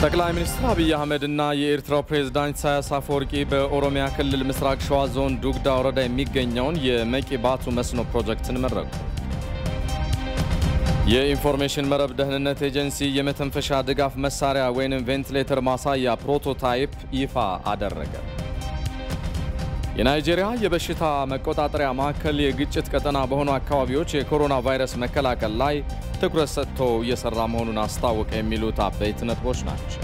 ጠቅላይ ሚኒስትር አብይ አህመድና የኤርትራው ፕሬዝዳንት ኢሳያስ አፈወርቂ በኦሮሚያ ክልል ምስራቅ ሸዋ ዞን ዱግዳ ወረዳ የሚገኘውን የመቂ ባቱ መስኖ ፕሮጀክትን መረቁ። የኢንፎርሜሽን መረብ ደህንነት ኤጀንሲ የመተንፈሻ ድጋፍ መሳሪያ ወይም ቬንቲሌተር ማሳያ ፕሮቶታይፕ ይፋ አደረገ። የናይጄሪያ የበሽታ መቆጣጠሪያ ማዕከል የግጭት ቀጠና በሆኑ አካባቢዎች የኮሮና ቫይረስ መከላከል ላይ ትኩረት ሰጥቶ እየሰራ መሆኑን አስታወቀ። የሚሉት አበይት ነጥቦች ናቸው።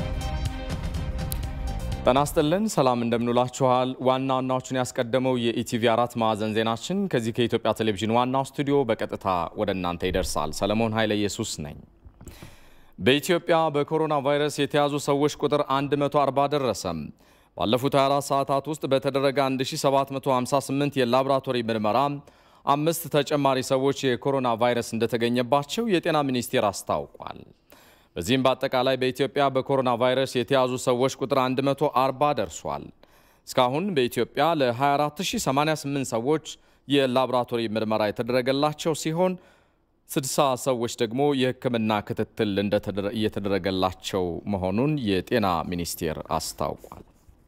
ጤና ይስጥልን፣ ሰላም እንደምንውላችኋል። ዋና ዋናዎቹን ያስቀደመው የኢቲቪ አራት ማዕዘን ዜናችን ከዚህ ከኢትዮጵያ ቴሌቪዥን ዋናው ስቱዲዮ በቀጥታ ወደ እናንተ ይደርሳል። ሰለሞን ኃይለ ኢየሱስ ነኝ። በኢትዮጵያ በኮሮና ቫይረስ የተያዙ ሰዎች ቁጥር 140 ደረሰም። ባለፉት 24 ሰዓታት ውስጥ በተደረገ 1758 የላቦራቶሪ ምርመራ አምስት ተጨማሪ ሰዎች የኮሮና ቫይረስ እንደተገኘባቸው የጤና ሚኒስቴር አስታውቋል። በዚህም በአጠቃላይ በኢትዮጵያ በኮሮና ቫይረስ የተያዙ ሰዎች ቁጥር 140 ደርሷል። እስካሁን በኢትዮጵያ ለ24088 ሰዎች የላቦራቶሪ ምርመራ የተደረገላቸው ሲሆን 60 ሰዎች ደግሞ የሕክምና ክትትል እየተደረገላቸው መሆኑን የጤና ሚኒስቴር አስታውቋል።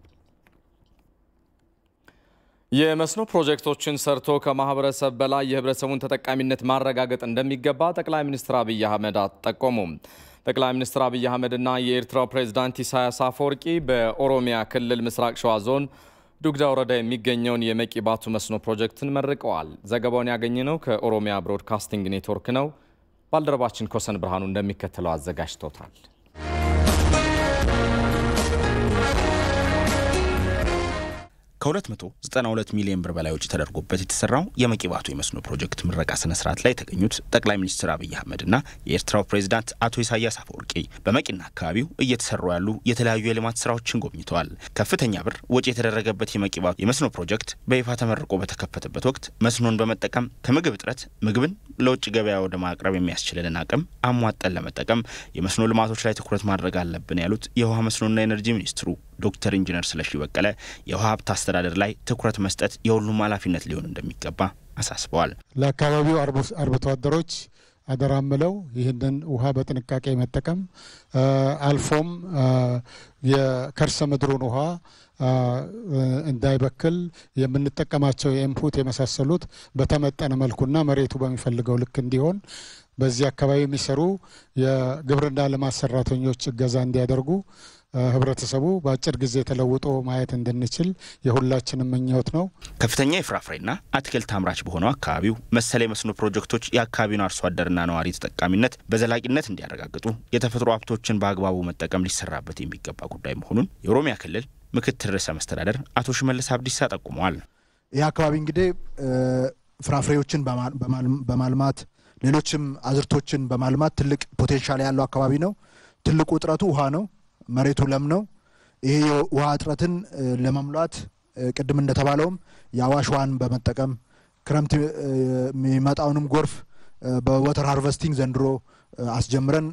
የመስኖ ፕሮጀክቶችን ሰርቶ ከማህበረሰብ በላይ የህብረተሰቡን ተጠቃሚነት ማረጋገጥ እንደሚገባ ጠቅላይ ሚኒስትር አብይ አህመድ ጠቆሙ። ጠቅላይ ሚኒስትር አብይ አህመድና የኤርትራው ፕሬዝዳንት ኢሳያስ አፈወርቂ በኦሮሚያ ክልል ምስራቅ ሸዋ ዞን ዱግዳ ወረዳ የሚገኘውን የመቂ ባቱ መስኖ ፕሮጀክትን መርቀዋል። ዘገባውን ያገኘነው ከኦሮሚያ ብሮድካስቲንግ ኔትወርክ ነው። ባልደረባችን ኮሰን ብርሃኑ እንደሚከተለው አዘጋጅቶታል። ከ292 ሚሊዮን ብር በላይ ወጪ ተደርጎበት የተሰራው የመቂ ባቱ የመስኖ ፕሮጀክት ምረቃ ስነ ስርዓት ላይ የተገኙት ጠቅላይ ሚኒስትር አብይ አህመድና የኤርትራው ፕሬዝዳንት አቶ ኢሳያስ አፈወርቂ በመቂና አካባቢው እየተሰሩ ያሉ የተለያዩ የልማት ስራዎችን ጎብኝተዋል። ከፍተኛ ብር ወጪ የተደረገበት የመቂ ባቱ የመስኖ ፕሮጀክት በይፋ ተመርቆ በተከፈተበት ወቅት መስኖን በመጠቀም ከምግብ እጥረት ምግብን ለውጭ ገበያ ወደ ማቅረብ የሚያስችለንን አቅም አሟጠን ለመጠቀም የመስኖ ልማቶች ላይ ትኩረት ማድረግ አለብን ያሉት የውሃ መስኖና ኤነርጂ ሚኒስትሩ ዶክተር ኢንጂነር ስለሺ በቀለ የውሃ ሀብት አስተዳደር ላይ ትኩረት መስጠት የሁሉም ኃላፊነት ሊሆን እንደሚገባ አሳስበዋል። ለአካባቢው አርብቶ አደሮች አደራ ምለው ይህንን ውሃ በጥንቃቄ መጠቀም አልፎም የከርሰ ምድሩን ውሃ እንዳይበክል የምንጠቀማቸው የኢንፑት የመሳሰሉት በተመጠነ መልኩና መሬቱ በሚፈልገው ልክ እንዲሆን በዚህ አካባቢ የሚሰሩ የግብርና ልማት ሰራተኞች እገዛ እንዲያደርጉ ህብረተሰቡ በአጭር ጊዜ ተለውጦ ማየት እንድንችል የሁላችንም ምኞት ነው። ከፍተኛ የፍራፍሬና አትክልት አምራች በሆነው አካባቢው መሰል የመስኖ ፕሮጀክቶች የአካባቢውን አርሶ አደርና ነዋሪ ተጠቃሚነት በዘላቂነት እንዲያረጋግጡ የተፈጥሮ ሀብቶችን በአግባቡ መጠቀም ሊሰራበት የሚገባ ጉዳይ መሆኑን የኦሮሚያ ክልል ምክትል ርዕሰ መስተዳደር አቶ ሽመልስ አብዲሳ ጠቁመዋል። ይህ አካባቢ እንግዲህ ፍራፍሬዎችን በማልማት ሌሎችም አዝርቶችን በማልማት ትልቅ ፖቴንሻል ያለው አካባቢ ነው። ትልቁ እጥረቱ ውሃ ነው። መሬቱ ለም ነው። ይሄ የውሃ እጥረትን ለመሙላት ቅድም እንደተባለውም የአዋሽ ውሃን በመጠቀም ክረምት የሚመጣውንም ጎርፍ በወተር ሃርቨስቲንግ ዘንድሮ አስጀምረን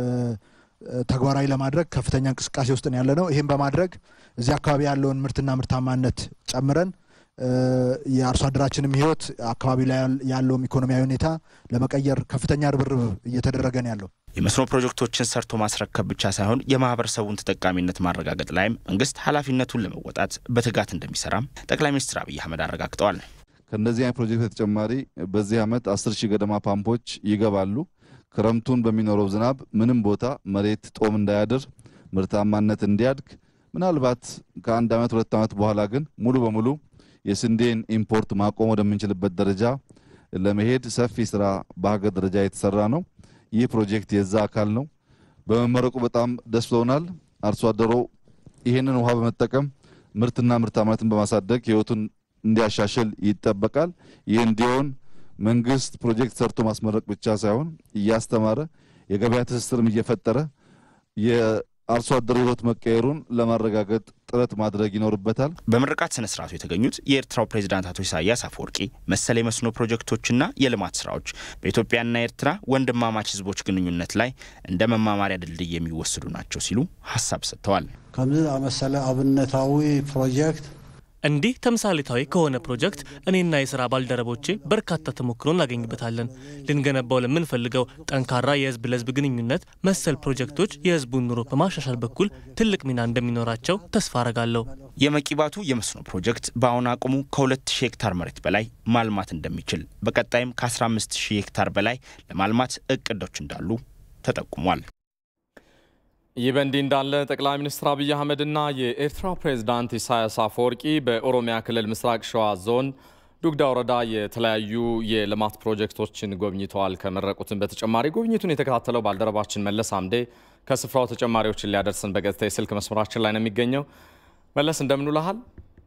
ተግባራዊ ለማድረግ ከፍተኛ እንቅስቃሴ ውስጥ ያለ ነው። ይህም በማድረግ እዚህ አካባቢ ያለውን ምርትና ምርታማነት ጨምረን የአርሶ አደራችንም ሕይወት አካባቢ ላይ ያለውም ኢኮኖሚያዊ ሁኔታ ለመቀየር ከፍተኛ ርብርብ እየተደረገ ነው ያለው። የመስኖ ፕሮጀክቶችን ሰርቶ ማስረከብ ብቻ ሳይሆን የማህበረሰቡን ተጠቃሚነት ማረጋገጥ ላይም መንግስት ኃላፊነቱን ለመወጣት በትጋት እንደሚሰራም ጠቅላይ ሚኒስትር አብይ አህመድ አረጋግጠዋል። ከእነዚህ አይነት ፕሮጀክት በተጨማሪ በዚህ ዓመት አስር ሺህ ገደማ ፓምፖች ይገባሉ። ክረምቱን በሚኖረው ዝናብ ምንም ቦታ መሬት ጦም እንዳያድር ምርታማነት እንዲያድግ ምናልባት ከአንድ ዓመት ሁለት ዓመት በኋላ ግን ሙሉ በሙሉ የስንዴን ኢምፖርት ማቆም ወደምንችልበት ደረጃ ለመሄድ ሰፊ ስራ በሀገር ደረጃ የተሰራ ነው። ይህ ፕሮጀክት የዛ አካል ነው። በመመረቁ በጣም ደስ ብሎናል። አርሶ አደሮ ይህንን ውሃ በመጠቀም ምርትና ምርታማነትን በማሳደግ ህይወቱን እንዲያሻሽል ይጠበቃል። ይህ እንዲሆን መንግስት ፕሮጀክት ሰርቶ ማስመረቅ ብቻ ሳይሆን እያስተማረ የገበያ ትስስርም እየፈጠረ የአርሶ አደሩ ህይወት መቀየሩን ለማረጋገጥ ጥረት ማድረግ ይኖርበታል። በምርቃት ስነ ስርዓቱ የተገኙት የኤርትራው ፕሬዝዳንት አቶ ኢሳያስ አፈወርቂ መሰል የመስኖ ፕሮጀክቶችና የልማት ስራዎች በኢትዮጵያና ኤርትራ ወንድማማች ህዝቦች ግንኙነት ላይ እንደ መማማሪያ ድልድይ የሚወሰዱ ናቸው ሲሉ ሀሳብ ሰጥተዋል። ከምዚ መሰለ አብነታዊ ፕሮጀክት እንዲህ ተምሳሌታዊ ከሆነ ፕሮጀክት እኔና የስራ ባልደረቦቼ በርካታ ተሞክሮ እናገኝበታለን። ልንገነባው ለምንፈልገው ጠንካራ የህዝብ ለህዝብ ግንኙነት መሰል ፕሮጀክቶች የህዝቡን ኑሮ በማሻሻል በኩል ትልቅ ሚና እንደሚኖራቸው ተስፋ አረጋለሁ። የመቂባቱ የመስኖ ፕሮጀክት በአሁን አቅሙ ከ2000 ሄክታር መሬት በላይ ማልማት እንደሚችል በቀጣይም ከ15000 ሄክታር በላይ ለማልማት እቅዶች እንዳሉ ተጠቁሟል። ይህ በእንዲህ እንዳለ ጠቅላይ ሚኒስትር አብይ አህመድና የኤርትራው ፕሬዝዳንት ኢሳያስ አፈወርቂ በኦሮሚያ ክልል ምስራቅ ሸዋ ዞን ዱግዳ ወረዳ የተለያዩ የልማት ፕሮጀክቶችን ጎብኝተዋል። ከመረቁትን በተጨማሪ ጉብኝቱን የተከታተለው ባልደረባችን መለስ አምዴ ከስፍራው ተጨማሪዎችን ሊያደርሰን በቀጥታ የስልክ መስመራችን ላይ ነው የሚገኘው። መለስ እንደምን ውለሃል?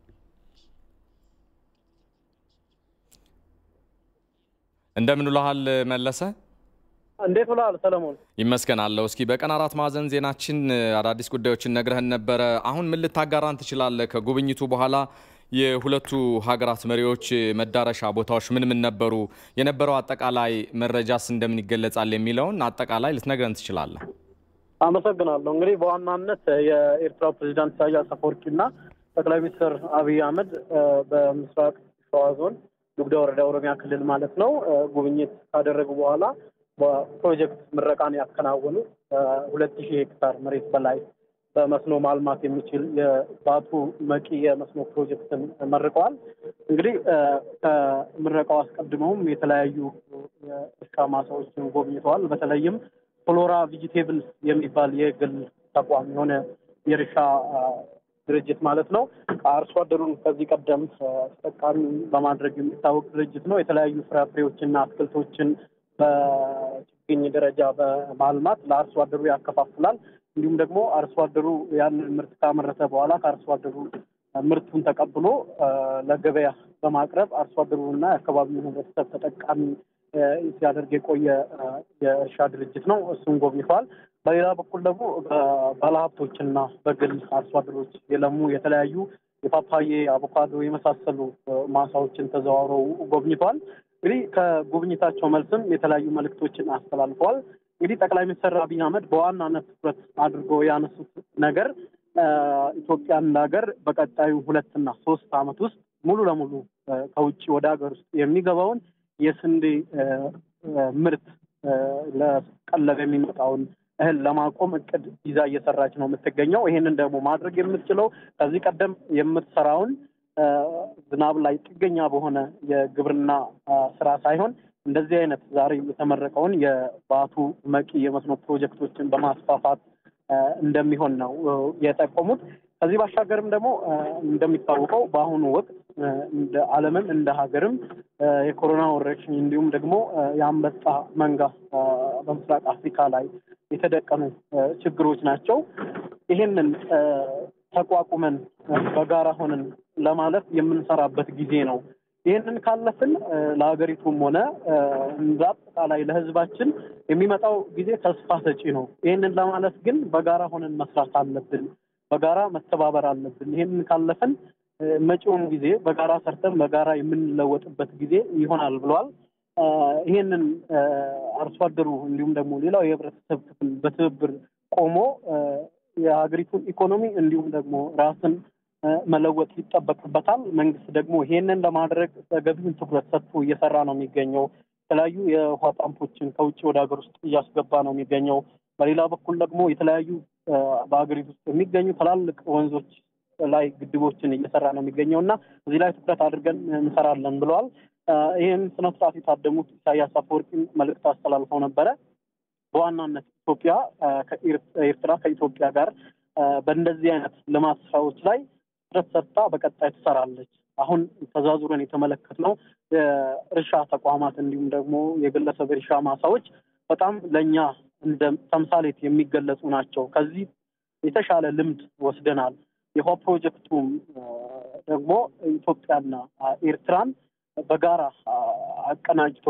እንደምን ውለሃል መለሰ? እንዴት ውለሃል ሰለሞን? ይመስገናለሁ። እስኪ በቀን አራት ማዕዘን ዜናችን አዳዲስ ጉዳዮችን ነግረህን ነበረ። አሁን ምን ልታጋራን ትችላለህ? ከጉብኝቱ በኋላ የሁለቱ ሀገራት መሪዎች መዳረሻ ቦታዎች ምን ምን ነበሩ? የነበረው አጠቃላይ መረጃስ እንደምን ይገለጻል? የሚለውን አጠቃላይ ልትነግረን ትችላለህ? አመሰግናለሁ። እንግዲህ በዋናነት የኤርትራው ፕሬዚዳንት ኢሳያስ አፈወርቂና ጠቅላይ ሚኒስትር አብይ አህመድ በምስራቅ ሸዋ ዞን ዱግዳ ወረዳ ኦሮሚያ ክልል ማለት ነው ጉብኝት ካደረጉ በኋላ በፕሮጀክት ምረቃን ያከናወኑ ሁለት ሺህ ሄክታር መሬት በላይ በመስኖ ማልማት የሚችል የባቱ መቂ የመስኖ ፕሮጀክትን መርቀዋል። እንግዲህ ከምረቃው አስቀድመውም የተለያዩ የእርሻ ማሳዎችን ጎብኝተዋል። በተለይም ፍሎራ ቪጂቴብል የሚባል የግል ተቋም የሆነ የእርሻ ድርጅት ማለት ነው። አርሶ አደሩን ከዚህ ቀደም ተጠቃሚ በማድረግ የሚታወቅ ድርጅት ነው። የተለያዩ ፍራፍሬዎችና አትክልቶችን በችግኝ ደረጃ በማልማት ለአርሶ አደሩ ያከፋፍላል። እንዲሁም ደግሞ አርሶ አደሩ ያንን ምርት ካመረተ በኋላ ከአርሶ አደሩ ምርቱን ተቀብሎ ለገበያ በማቅረብ አርሶ አደሩንና የአካባቢውን ሕብረተሰብ ተጠቃሚ ሲያደርግ የቆየ የእርሻ ድርጅት ነው። እሱን ጎብኝተዋል። በሌላ በኩል ደግሞ ባለሀብቶችና በግል አርሶ አደሮች የለሙ የተለያዩ የፓፓዬ፣ አቮካዶ የመሳሰሉ ማሳዎችን ተዘዋውረው ጎብኝተዋል። እንግዲህ ከጉብኝታቸው መልስም የተለያዩ መልእክቶችን አስተላልፈዋል። እንግዲህ ጠቅላይ ሚኒስትር አብይ አህመድ በዋናነት ትኩረት አድርጎ ያነሱት ነገር ኢትዮጵያ እንደ ሀገር በቀጣዩ ሁለትና ሶስት ዓመት ውስጥ ሙሉ ለሙሉ ከውጭ ወደ ሀገር ውስጥ የሚገባውን የስንዴ ምርት ለቀለብ የሚመጣውን እህል ለማቆም እቅድ ይዛ እየሰራች ነው የምትገኘው። ይሄንን ደግሞ ማድረግ የምትችለው ከዚህ ቀደም የምትሰራውን ዝናብ ላይ ጥገኛ በሆነ የግብርና ስራ ሳይሆን እንደዚህ አይነት ዛሬ የተመረቀውን የባቱ መቂ የመስኖ ፕሮጀክቶችን በማስፋፋት እንደሚሆን ነው የጠቆሙት። ከዚህ ባሻገርም ደግሞ እንደሚታወቀው በአሁኑ ወቅት እንደ ዓለምም እንደ ሀገርም የኮሮና ወረርሽኝ እንዲሁም ደግሞ የአንበጣ መንጋ በምስራቅ አፍሪካ ላይ የተደቀኑ ችግሮች ናቸው። ይሄንን ተቋቁመን በጋራ ሆነን ለማለፍ የምንሰራበት ጊዜ ነው። ይህንን ካለፍን ለሀገሪቱም ሆነ እንደ አጠቃላይ ለሕዝባችን የሚመጣው ጊዜ ተስፋ ሰጪ ነው። ይህንን ለማለት ግን በጋራ ሆነን መስራት አለብን። በጋራ መተባበር አለብን። ይህንን ካለፍን መጪውን ጊዜ በጋራ ሰርተን በጋራ የምንለወጥበት ጊዜ ይሆናል ብለዋል። ይህንን አርሶ አደሩ እንዲሁም ደግሞ ሌላው የህብረተሰብ ክፍል በትብብር ቆሞ የሀገሪቱን ኢኮኖሚ እንዲሁም ደግሞ ራስን መለወጥ ይጠበቅበታል። መንግስት ደግሞ ይሄንን ለማድረግ ተገቢውን ትኩረት ሰጥቶ እየሰራ ነው የሚገኘው። የተለያዩ የውሃ ፓምፖችን ከውጭ ወደ ሀገር ውስጥ እያስገባ ነው የሚገኘው። በሌላ በኩል ደግሞ የተለያዩ በሀገሪቱ ውስጥ የሚገኙ ትላልቅ ወንዞች ላይ ግድቦችን እየሰራ ነው የሚገኘው እና እዚህ ላይ ትኩረት አድርገን እንሰራለን ብለዋል። ይህን ስነስርዓት የታደሙት ኢሳያስ አፈወርቂም መልእክት አስተላልፈው ነበረ። በዋናነት ኢትዮጵያ ኤርትራ ከኢትዮጵያ ጋር በእንደዚህ አይነት ልማት ስራዎች ላይ ትኩረት ሰጥታ በቀጣይ ትሰራለች። አሁን ተዛዙረን የተመለከትነው የእርሻ ተቋማት እንዲሁም ደግሞ የግለሰብ እርሻ ማሳዎች በጣም ለእኛ እንደ ተምሳሌት የሚገለጹ ናቸው። ከዚህ የተሻለ ልምድ ወስደናል። የውሃ ፕሮጀክቱም ደግሞ ኢትዮጵያና ኤርትራን በጋራ አቀናጅቶ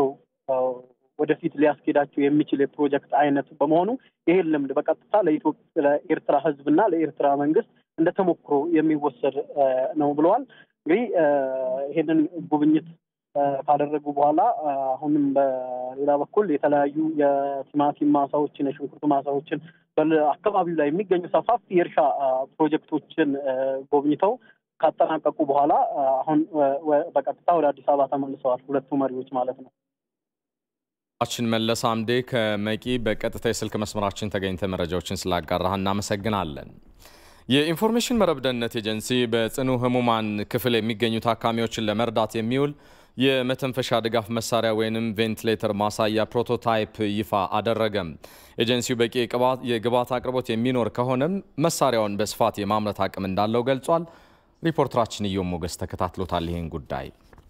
ወደፊት ሊያስኬዳቸው የሚችል የፕሮጀክት አይነት በመሆኑ ይህን ልምድ በቀጥታ ለኤርትራ ሕዝብና ለኤርትራ መንግስት እንደ ተሞክሮ የሚወሰድ ነው ብለዋል። እንግዲህ ይህንን ጉብኝት ካደረጉ በኋላ አሁንም በሌላ በኩል የተለያዩ የቲማቲም ማሳዎችን፣ የሽንኩርት ማሳዎችን በአካባቢው ላይ የሚገኙ ሰፋፊ የእርሻ ፕሮጀክቶችን ጎብኝተው ካጠናቀቁ በኋላ አሁን በቀጥታ ወደ አዲስ አበባ ተመልሰዋል፣ ሁለቱ መሪዎች ማለት ነው። ችን መለስ አምዴ ከመቂ በቀጥታ የስልክ መስመራችን ተገኝተ መረጃዎችን ስላጋራህ እናመሰግናለን። የኢንፎርሜሽን መረብ ደህንነት ኤጀንሲ በጽኑ ህሙማን ክፍል የሚገኙ ታካሚዎችን ለመርዳት የሚውል የመተንፈሻ ድጋፍ መሳሪያ ወይንም ቬንቲሌተር ማሳያ ፕሮቶታይፕ ይፋ አደረገም። ኤጀንሲው በቂ የግብዓት አቅርቦት የሚኖር ከሆነም መሳሪያውን በስፋት የማምረት አቅም እንዳለው ገልጿል። ሪፖርተራችን እዮም ሞገስ ተከታትሎታል ይህን ጉዳይ።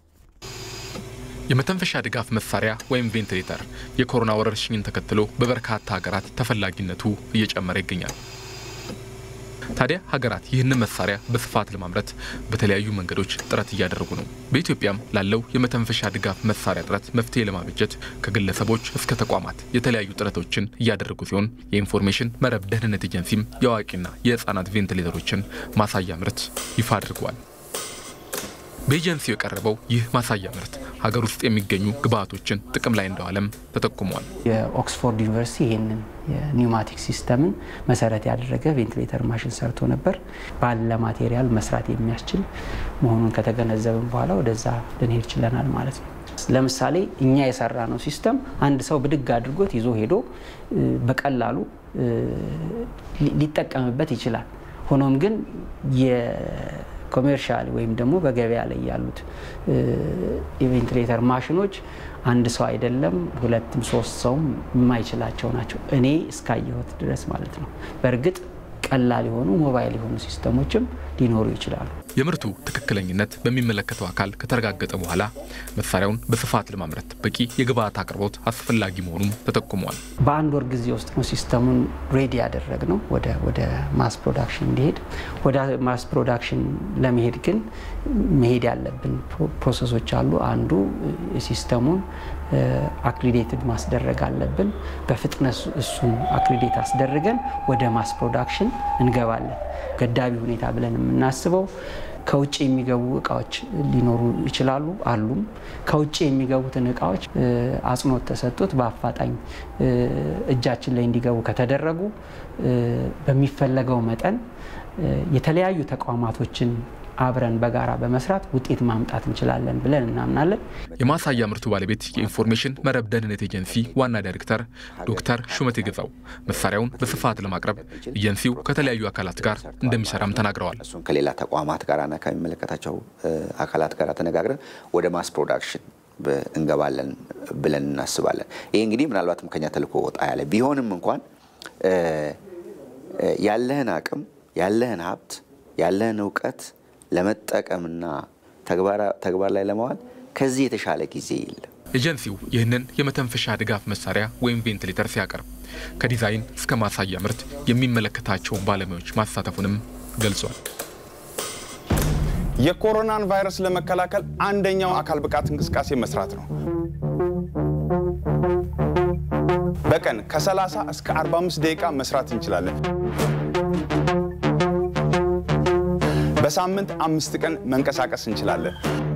የመተንፈሻ ድጋፍ መሳሪያ ወይም ቬንቲሌተር የኮሮና ወረርሽኝን ተከትሎ በበርካታ ሀገራት ተፈላጊነቱ እየጨመረ ይገኛል። ታዲያ ሀገራት ይህንን መሳሪያ በስፋት ለማምረት በተለያዩ መንገዶች ጥረት እያደረጉ ነው። በኢትዮጵያም ላለው የመተንፈሻ ድጋፍ መሳሪያ ጥረት መፍትሄ ለማበጀት ከግለሰቦች እስከ ተቋማት የተለያዩ ጥረቶችን እያደረጉ ሲሆን የኢንፎርሜሽን መረብ ደህንነት ኤጀንሲም የአዋቂና የህፃናት ቬንቲሌተሮችን ማሳያ ምርት ይፋ አድርገዋል። በኤጀንሲው የቀረበው ይህ ማሳያ ምርት ሀገር ውስጥ የሚገኙ ግብአቶችን ጥቅም ላይ እንደዋለም ተጠቁሟል። የኦክስፎርድ ዩኒቨርሲቲ ይህንን የኒውማቲክ ሲስተምን መሰረት ያደረገ ቬንቲሌተር ማሽን ሰርቶ ነበር። ባለ ማቴሪያል መስራት የሚያስችል መሆኑን ከተገነዘብን በኋላ ወደዛ ልንሄድ ችለናል ማለት ነው። ለምሳሌ እኛ የሰራ ነው ሲስተም አንድ ሰው ብድግ አድርጎት ይዞ ሄዶ በቀላሉ ሊጠቀምበት ይችላል። ሆኖም ግን ኮሜርሻል ወይም ደግሞ በገበያ ላይ ያሉት የቬንቲሌተር ማሽኖች አንድ ሰው አይደለም ሁለትም ሶስት ሰውም የማይችላቸው ናቸው፣ እኔ እስካየሁት ድረስ ማለት ነው። በእርግጥ ቀላል የሆኑ ሞባይል የሆኑ ሲስተሞችም ሊኖሩ ይችላሉ። የምርቱ ትክክለኝነት በሚመለከተው አካል ከተረጋገጠ በኋላ መሳሪያውን በስፋት ለማምረት በቂ የግብአት አቅርቦት አስፈላጊ መሆኑም ተጠቁሟል። በአንድ ወር ጊዜ ውስጥ ነው ሲስተሙን ሬዲ ያደረግ ነው ወደ ማስ ፕሮዳክሽን እንዲሄድ። ወደ ማስ ፕሮዳክሽን ለመሄድ ግን መሄድ ያለብን ፕሮሰሶች አሉ። አንዱ ሲስተሙን አክሪዴትድ ማስደረግ አለብን። በፍጥነት እሱን አክሪዴት አስደርገን ወደ ማስ ፕሮዳክሽን እንገባለን። ገዳቢ ሁኔታ ብለን የምናስበው ከውጭ የሚገቡ እቃዎች ሊኖሩ ይችላሉ፣ አሉም። ከውጭ የሚገቡትን እቃዎች አጽንኦት ተሰጥቶት በአፋጣኝ እጃችን ላይ እንዲገቡ ከተደረጉ በሚፈለገው መጠን የተለያዩ ተቋማቶችን አብረን በጋራ በመስራት ውጤት ማምጣት እንችላለን ብለን እናምናለን። የማሳያ ምርቱ ባለቤት የኢንፎርሜሽን መረብ ደህንነት ኤጀንሲ ዋና ዳይሬክተር ዶክተር ሹመቴ ገዛው መሳሪያውን በስፋት ለማቅረብ ኤጀንሲው ከተለያዩ አካላት ጋር እንደሚሰራም ተናግረዋል። እሱን ከሌላ ተቋማት ጋርና ከሚመለከታቸው አካላት ጋር ተነጋግረን ወደ ማስ ፕሮዳክሽን እንገባለን ብለን እናስባለን። ይህ እንግዲህ ምናልባትም ከኛ ተልእኮ ወጣ ያለ ቢሆንም እንኳን ያለህን አቅም ያለህን ሀብት ያለህን እውቀት ለመጠቀምና ተግባር ላይ ለማዋል ከዚህ የተሻለ ጊዜ የለም። ኤጀንሲው ይህንን የመተንፈሻ ድጋፍ መሳሪያ ወይም ቬንቲሌተር ሲያቀርብ ከዲዛይን እስከ ማሳያ ምርት የሚመለከታቸውን ባለሙያዎች ማሳተፉንም ገልጿል። የኮሮናን ቫይረስ ለመከላከል አንደኛው አካል ብቃት እንቅስቃሴ መስራት ነው። በቀን ከ30 እስከ 45 ደቂቃ መስራት እንችላለን። በሳምንት አምስት ቀን መንቀሳቀስ እንችላለን።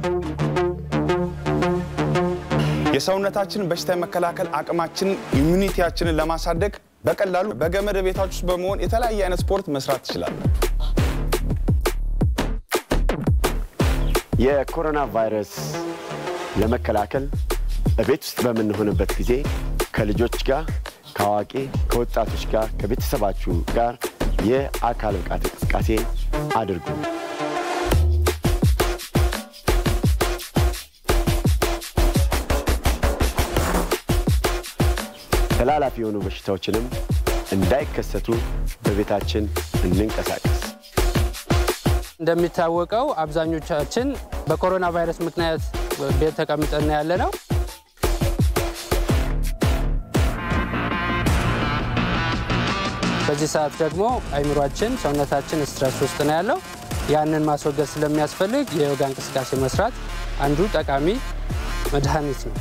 የሰውነታችንን በሽታ የመከላከል አቅማችንን ኢሚኒቲያችንን ለማሳደግ በቀላሉ በገመድ ቤታችሁ ውስጥ በመሆን የተለያየ አይነት ስፖርት መስራት ትችላለን። የኮሮና ቫይረስ ለመከላከል በቤት ውስጥ በምንሆንበት ጊዜ ከልጆች ጋር፣ ከአዋቂ፣ ከወጣቶች ጋር፣ ከቤተሰባችሁ ጋር የአካል ብቃት እንቅስቃሴ አድርጉ። ተላላፊ የሆኑ በሽታዎችንም እንዳይከሰቱ በቤታችን እንንቀሳቀስ። እንደሚታወቀው አብዛኞቻችን በኮሮና ቫይረስ ምክንያት ቤት ተቀምጠን ያለ ነው። በዚህ ሰዓት ደግሞ አይምሯችን፣ ሰውነታችን ስትረስ ውስጥ ነው ያለው። ያንን ማስወገድ ስለሚያስፈልግ የዮጋ እንቅስቃሴ መስራት አንዱ ጠቃሚ መድኃኒት ነው።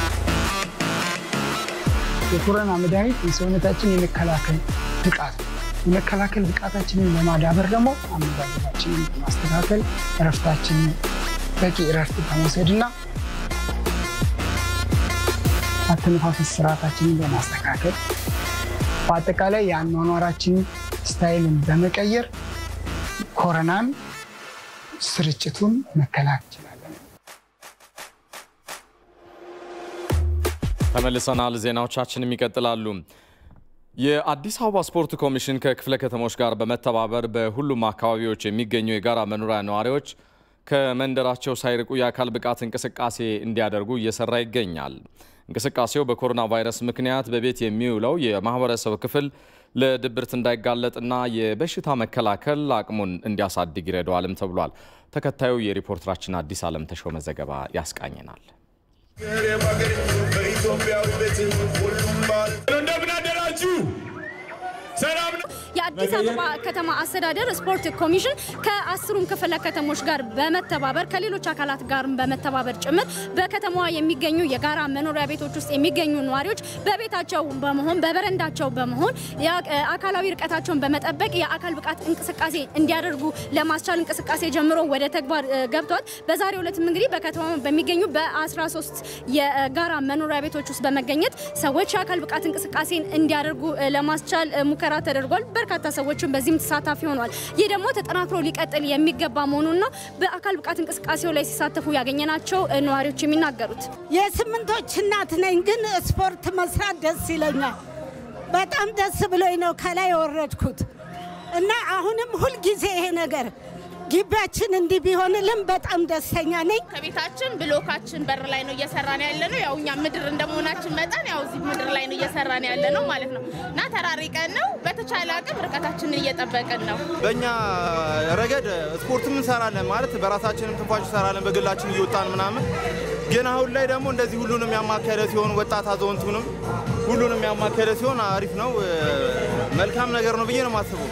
የኮሮና መድኃኒት የሰውነታችን የመከላከል ብቃት የመከላከል ብቃታችንን ለማዳበር ደግሞ አመጋገባችንን በማስተካከል እረፍታችንን በቂ እረፍት በመውሰድና አተነፋፈስ ስርዓታችንን በማስተካከል በአጠቃላይ የአኗኗራችን ስታይልን በመቀየር ኮረናን ስርጭቱን መከላከል ይችላለን። ተመልሰናል። ዜናዎቻችንም ይቀጥላሉ። የአዲስ አበባ ስፖርት ኮሚሽን ከክፍለ ከተሞች ጋር በመተባበር በሁሉም አካባቢዎች የሚገኙ የጋራ መኖሪያ ነዋሪዎች ከመንደራቸው ሳይርቁ የአካል ብቃት እንቅስቃሴ እንዲያደርጉ እየሰራ ይገኛል። እንቅስቃሴው በኮሮና ቫይረስ ምክንያት በቤት የሚውለው የማህበረሰብ ክፍል ለድብርት እንዳይጋለጥና የበሽታ መከላከል አቅሙን እንዲያሳድግ ይረዳዋልም ተብሏል። ተከታዩ የሪፖርተራችን አዲስ ዓለም ተሾመ ዘገባ ያስቃኘናል። እንደምን አደራችሁ? ሰላም ነው። የአዲስ አበባ ከተማ አስተዳደር ስፖርት ኮሚሽን ከአስሩም ክፍለ ከተሞች ጋር በመተባበር ከሌሎች አካላት ጋር በመተባበር ጭምር በከተማዋ የሚገኙ የጋራ መኖሪያ ቤቶች ውስጥ የሚገኙ ነዋሪዎች በቤታቸው በመሆን በበረንዳቸው በመሆን አካላዊ ርቀታቸውን በመጠበቅ የአካል ብቃት እንቅስቃሴ እንዲያደርጉ ለማስቻል እንቅስቃሴ ጀምሮ ወደ ተግባር ገብተዋል። በዛሬው ዕለትም እንግዲህ በከተማ በሚገኙ በ13 የጋራ መኖሪያ ቤቶች ውስጥ በመገኘት ሰዎች የአካል ብቃት እንቅስቃሴን እንዲያደርጉ ለማስቻል ሙከራ ተደርጓል። በርካታ ሰዎችም በዚህም ተሳታፊ ሆነዋል። ይህ ደግሞ ተጠናክሮ ሊቀጥል የሚገባ መሆኑና በአካል ብቃት እንቅስቃሴው ላይ ሲሳተፉ ያገኘናቸው ነዋሪዎች የሚናገሩት የስምንቶች እናት ነኝ፣ ግን ስፖርት መስራት ደስ ይለኛል። በጣም ደስ ብሎኝ ነው ከላይ የወረድኩት እና አሁንም ሁልጊዜ ይሄ ነገር ግቢያችን እንዲህ ቢሆንልን በጣም ደስተኛ ነኝ። ከቤታችን ብሎካችን በር ላይ ነው እየሰራን ያለ ነው። ያው እኛ ምድር እንደመሆናችን መጠን ያው እዚህ ምድር ላይ ነው እየሰራን ያለ ነው ማለት ነው እና ተራሪቀን ነው በተቻለ አቅም ርቀታችንን እየጠበቅን ነው። በእኛ ረገድ ስፖርትም እንሰራለን ማለት በራሳችንም ትንፋሽ እንሰራለን በግላችን እየወጣን ምናምን። ግን አሁን ላይ ደግሞ እንደዚህ ሁሉንም ያማከለ ሲሆን ወጣት አዛውንቱንም ሁሉንም ያማከለ ሲሆን አሪፍ ነው፣ መልካም ነገር ነው ብዬ ነው የማስበው።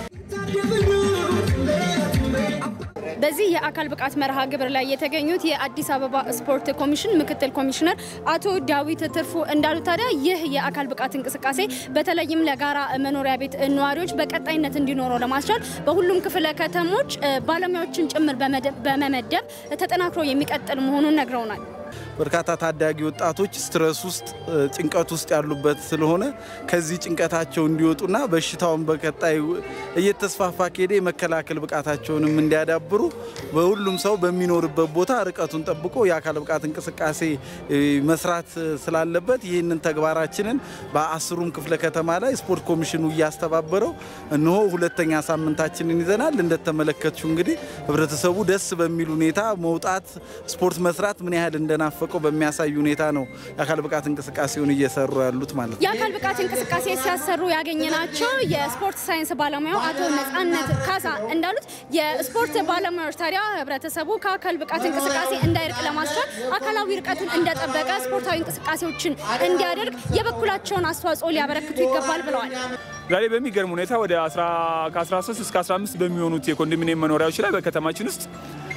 በዚህ የአካል ብቃት መርሃ ግብር ላይ የተገኙት የአዲስ አበባ ስፖርት ኮሚሽን ምክትል ኮሚሽነር አቶ ዳዊት ትርፉ እንዳሉ ታዲያ ይህ የአካል ብቃት እንቅስቃሴ በተለይም ለጋራ መኖሪያ ቤት ነዋሪዎች በቀጣይነት እንዲኖረው ለማስቻል በሁሉም ክፍለ ከተሞች ባለሙያዎችን ጭምር በመመደብ ተጠናክሮ የሚቀጥል መሆኑን ነግረውናል። በርካታ ታዳጊ ወጣቶች ስትረስ ውስጥ ጭንቀት ውስጥ ያሉበት ስለሆነ ከዚህ ጭንቀታቸው እንዲወጡና በሽታውን በቀጣይ እየተስፋፋ ከሄደ የመከላከል ብቃታቸውንም እንዲያዳብሩ በሁሉም ሰው በሚኖርበት ቦታ ርቀቱን ጠብቆ የአካል ብቃት እንቅስቃሴ መስራት ስላለበት ይህንን ተግባራችንን በአስሩም ክፍለ ከተማ ላይ ስፖርት ኮሚሽኑ እያስተባበረው እነሆ ሁለተኛ ሳምንታችንን ይዘናል። እንደተመለከትሽው እንግዲህ ህብረተሰቡ ደስ በሚል ሁኔታ መውጣት ስፖርት መስራት ምን ያህል እንደናፈቀው በሚያሳይ ሁኔታ ነው የአካል ብቃት እንቅስቃሴውን እየሰሩ ያሉት ማለት ነው። የአካል ብቃት እንቅስቃሴ ሲያሰሩ ያገኘናቸው የስፖርት ሳይንስ ባለሙያው አቶ ነጻነት ካሳ እንዳሉት የስፖርት ባለሙያዎች ታዲያ ህብረተሰቡ ከአካል ብቃት እንቅስቃሴ እንዳይርቅ ለማስቻል አካላዊ ርቀቱን እንደጠበቀ ስፖርታዊ እንቅስቃሴዎችን እንዲያደርግ የበኩላቸውን አስተዋጽኦ ሊያበረክቱ ይገባል ብለዋል። ዛሬ በሚገርም ሁኔታ ወደ ከ13 እስከ 15 በሚሆኑት የኮንዶሚኒየም መኖሪያዎች ላይ በከተማችን ውስጥ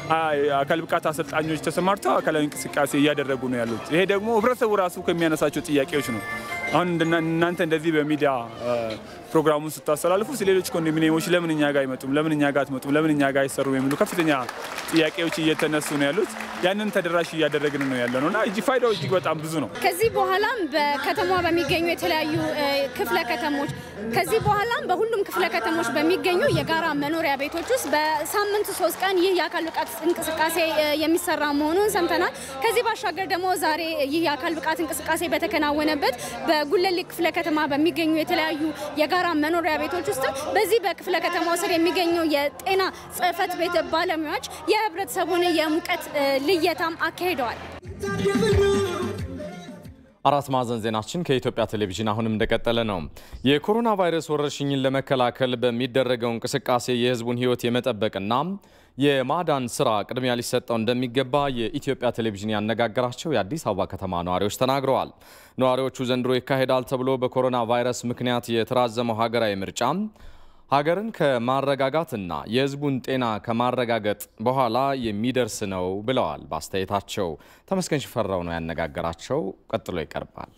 አካል ብቃት አሰልጣኞች ተሰማርተው አካላዊ እንቅስቃሴ እያደረጉ ነው ያሉት። ይሄ ደግሞ ህብረተሰቡ ራሱ ከሚያነሳቸው ጥያቄዎች ነው። አሁን እናንተ እንደዚህ በሚዲያ ፕሮግራሙን ስታስተላልፉ ሌሎች ኮንዶሚኒየሞች ለምን እኛ ጋር አይመጡም፣ ለምን እኛ ጋር አትመጡም፣ ለምን እኛ ጋር አይሰሩም የሚሉ ከፍተኛ ጥያቄዎች እየተነሱ ነው ያሉት። ያንን ተደራሽ እያደረግን ነው ያለ ነው እና እጅ ፋይዳው እጅግ በጣም ብዙ ነው። ከዚህ በኋላም በከተማ በሚገኙ የተለያዩ ክፍለ ከተሞች ከዚህ በኋላም በሁሉም ክፍለ ከተሞች በሚገኙ የጋራ መኖሪያ ቤቶች ውስጥ በሳምንት ሶስት ቀን ይህ የአካል ብቃት እንቅስቃሴ የሚሰራ መሆኑን ሰምተናል። ከዚህ ባሻገር ደግሞ ዛሬ ይህ የአካል ብቃት እንቅስቃሴ በተከናወነበት በጉለሌ ክፍለ ከተማ በሚገኙ የተለያዩ የጋራ መኖሪያ ቤቶች ውስጥ በዚህ በክፍለ ከተማው ስር የሚገኙ የጤና ጽሕፈት ቤት ባለሙያዎች የህብረተሰቡን የሙቀት ልየታም አካሂደዋል። አራት ማዕዘን ዜናችን ከኢትዮጵያ ቴሌቪዥን አሁንም እንደቀጠለ ነው። የኮሮና ቫይረስ ወረርሽኝን ለመከላከል በሚደረገው እንቅስቃሴ የህዝቡን ህይወት የመጠበቅና የማዳን ስራ ቅድሚያ ሊሰጠው እንደሚገባ የኢትዮጵያ ቴሌቪዥን ያነጋገራቸው የአዲስ አበባ ከተማ ነዋሪዎች ተናግረዋል። ነዋሪዎቹ ዘንድሮ ይካሄዳል ተብሎ በኮሮና ቫይረስ ምክንያት የተራዘመው ሀገራዊ ምርጫ ሀገርን ከማረጋጋትና የህዝቡን ጤና ከማረጋገጥ በኋላ የሚደርስ ነው ብለዋል። በአስተያየታቸው ተመስገን ሽፈራው ነው ያነጋገራቸው። ቀጥሎ ይቀርባል።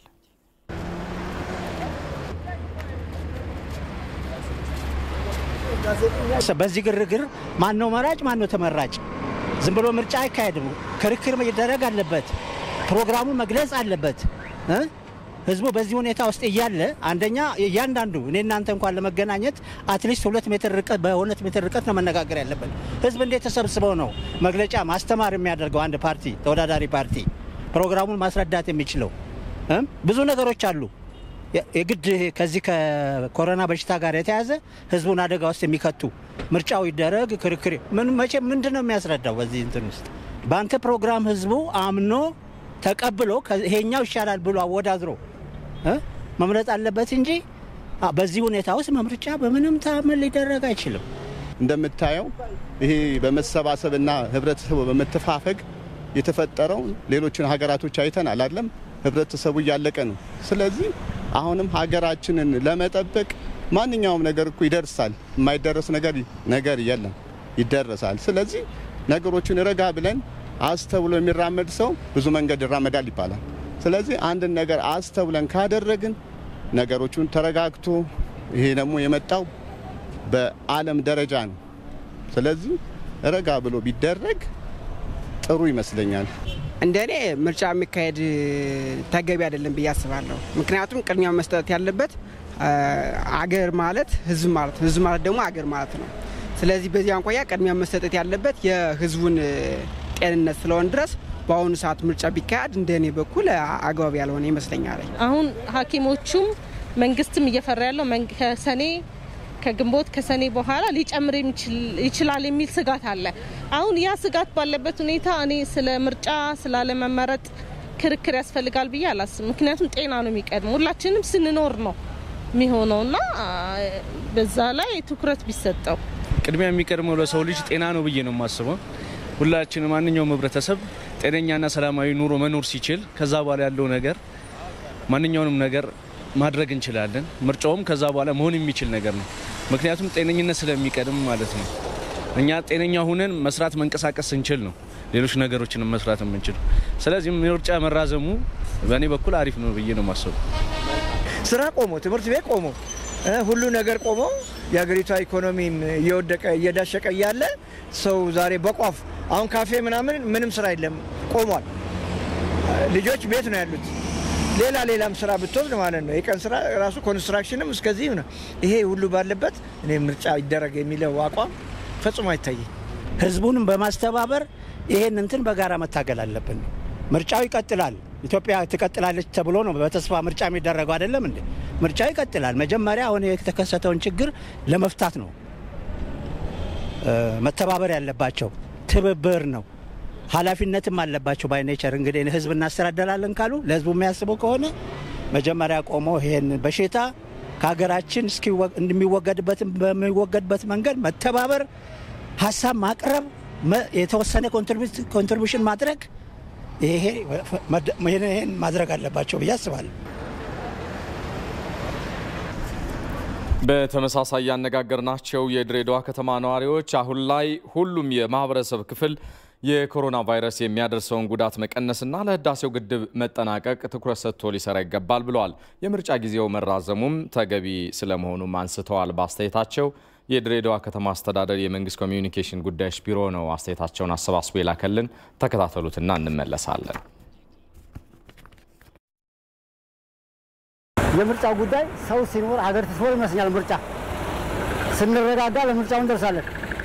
በዚህ ግርግር ማን ነው መራጭ፣ ማን ነው ተመራጭ? ዝም ብሎ ምርጫ አይካሄድም። ክርክር መደረግ አለበት። ፕሮግራሙን መግለጽ አለበት። እ? ህዝቡ በዚህ ሁኔታ ውስጥ እያለ አንደኛ እያንዳንዱ እኔ እናንተ እንኳን ለመገናኘት አትሊስት ሁለት ሜትር ርቀት በሁለት ሜትር ርቀት ነው መነጋገር ያለብን። ህዝብ እንዴት ተሰብስበው ነው መግለጫ ማስተማር የሚያደርገው? አንድ ፓርቲ ተወዳዳሪ ፓርቲ ፕሮግራሙን ማስረዳት የሚችለው እ? ብዙ ነገሮች አሉ። የ- የግድ ከዚህ ከኮሮና በሽታ ጋር የተያዘ ህዝቡን አደጋ ውስጥ የሚከቱ ምርጫው ይደረግ ክርክር ምን መቼ ምንድን ነው የሚያስረዳው? በዚህ እንትን ውስጥ በአንተ ፕሮግራም ህዝቡ አምኖ ተቀብሎ ከ- ይሄኛው ይሻላል ብሎ አወዳድሮ እ? መምረጥ አለበት እንጂ አ፣ በዚህ ሁኔታ ውስጥ ምርጫ በምንም ተአምር ሊደረግ አይችልም። እንደምታየው ይሄ በመሰባሰብና ህብረተሰቡ በመተፋፈግ የተፈጠረው ሌሎችን ሀገራቶች አይተናል አይደለም? ህብረተሰቡ እያለቀ ነው። ስለዚህ አሁንም ሀገራችንን ለመጠበቅ ማንኛውም ነገር እኮ ይደርሳል። የማይደረስ ነገር ነገር የለም፣ ይደረሳል። ስለዚህ ነገሮችን ረጋ ብለን አስተውሎ የሚራመድ ሰው ብዙ መንገድ ይራመዳል ይባላል። ስለዚህ አንድን ነገር አስተውለን ካደረግን ነገሮቹን ተረጋግቶ ይሄ ደግሞ የመጣው በዓለም ደረጃ ነው። ስለዚህ ረጋ ብሎ ቢደረግ ጥሩ ይመስለኛል። እንደ እኔ ምርጫ የሚካሄድ ተገቢ አይደለም ብዬ አስባለሁ። ምክንያቱም ቅድሚያ መስጠት ያለበት አ፣ አገር ማለት ህዝብ ማለት ነው። ህዝብ ማለት ደግሞ አገር ማለት ነው። ስለዚህ በዚህ አንቆያ ቅድሚያ መሰጠት ያለበት የህዝቡን እ፣ ጤንነት ስለሆን ድረስ በአሁኑ ሰዓት ምርጫ ቢካሄድ እንደ እኔ በኩል አ- አግባብ ያልሆነ ይመስለኛል። አሁን ሐኪሞቹም መንግስትም እየፈራ ያለው መንግ- ከሰኔ ከግንቦት ከሰኔ በኋላ ሊጨምር የሚችል- ይችላል የሚል ስጋት አለ። አሁን ያ ስጋት ባለበት ሁኔታ እኔ ስለ ምርጫ ስላለመመረጥ ክርክር ያስፈልጋል ብዬ አላስብም። ምክንያቱም ጤና ነው የሚቀድመው። ሁላችንም ስንኖር ነው የሚሆነው እና አ፣ በዛ ላይ ትኩረት ቢሰጠው ቅድሚያ የሚቀድመው ለሰው ልጅ ጤና ነው ብዬ ነው የማስበው። ሁላችን ማንኛውም ህብረተሰብ ጤነኛና ሰላማዊ ኑሮ መኖር ሲችል ከዛ በኋላ ያለው ነገር ማንኛውንም ነገር ማድረግ እንችላለን። ምርጫውም ከዛ በኋላ መሆን የሚችል ነገር ነው። ምክንያቱም ጤነኝነት ስለሚቀድም ማለት ነው። እኛ ጤነኛ ሁነን መስራት መንቀሳቀስ ስንችል ነው ሌሎች ነገሮችን መስራት የምንችል። ስለዚህ ምርጫ መራዘሙ በእኔ በኩል አሪፍ ነው ብዬ ነው የማስበው። ስራ ቆሞ ትምህርት ቤት ቆሞ እ፣ ሁሉ ነገር ቆሞ የሀገሪቷ ኢኮኖሚም እየወደቀ እየዳሸቀ እያለ ሰው ዛሬ በቋፍ አሁን ካፌ ምናምን ምንም ስራ የለም ቆሟል። ልጆች ቤት ነው ያሉት። ሌላ ሌላም ስራ ብትወስድ ማለት ነው የቀን ስራ ራሱ ኮንስትራክሽንም እስከዚህ ነው። ይሄ ሁሉ ባለበት እኔ ምርጫ ይደረግ የሚለው አቋም ፈጽሞ አይታየኝ። ህዝቡንም በማስተባበር ይሄን እንትን በጋራ መታገል አለብን። ምርጫው ይቀጥላል። ኢትዮጵያ ትቀጥላለች ተብሎ ነው በተስፋ ምርጫ የሚደረገው አይደለም እንዴ? ምርጫው ይቀጥላል። መጀመሪያ አሁን የተከሰተውን ችግር ለመፍታት ነው እ፣ መተባበር ያለባቸው ትብብር ነው። ኃላፊነትም አለባቸው። ባይ ኔቸር እንግዲህ ህዝብ እናስተዳደራለን ካሉ ለህዝቡ የሚያስቡ ከሆነ መጀመሪያ ቆሞ ይሄን በሽታ ከሀገራችን እስኪወ- እንደሚወገድበትም በሚወገድበት መንገድ መተባበር፣ ሀሳብ ማቅረብ፣ መ- የተወሰነ ኮንትሪቢሽን ማድረግ ይሄ ይሄን ማድረግ አለባቸው ብዬ አስባለሁ። በተመሳሳይ ያነጋገርናቸው የድሬዳዋ ከተማ ነዋሪዎች አሁን ላይ ሁሉም የማህበረሰብ ክፍል የኮሮና ቫይረስ የሚያደርሰውን ጉዳት መቀነስና ለህዳሴው ግድብ መጠናቀቅ ትኩረት ሰጥቶ ሊሰራ ይገባል ብለዋል። የምርጫ ጊዜው መራዘሙም ተገቢ ስለመሆኑም አንስተዋል። በአስተያየታቸው የድሬዳዋ ከተማ አስተዳደር የመንግስት ኮሚዩኒኬሽን ጉዳዮች ቢሮ ነው አስተያየታቸውን አሰባስቦ የላከልን። ተከታተሉትና እንመለሳለን። የምርጫ ጉዳይ ሰው ሲኖር አገር ትስኖር ይመስለኛል። ምርጫ ስንረጋጋ ለምርጫው እንደርሳለን።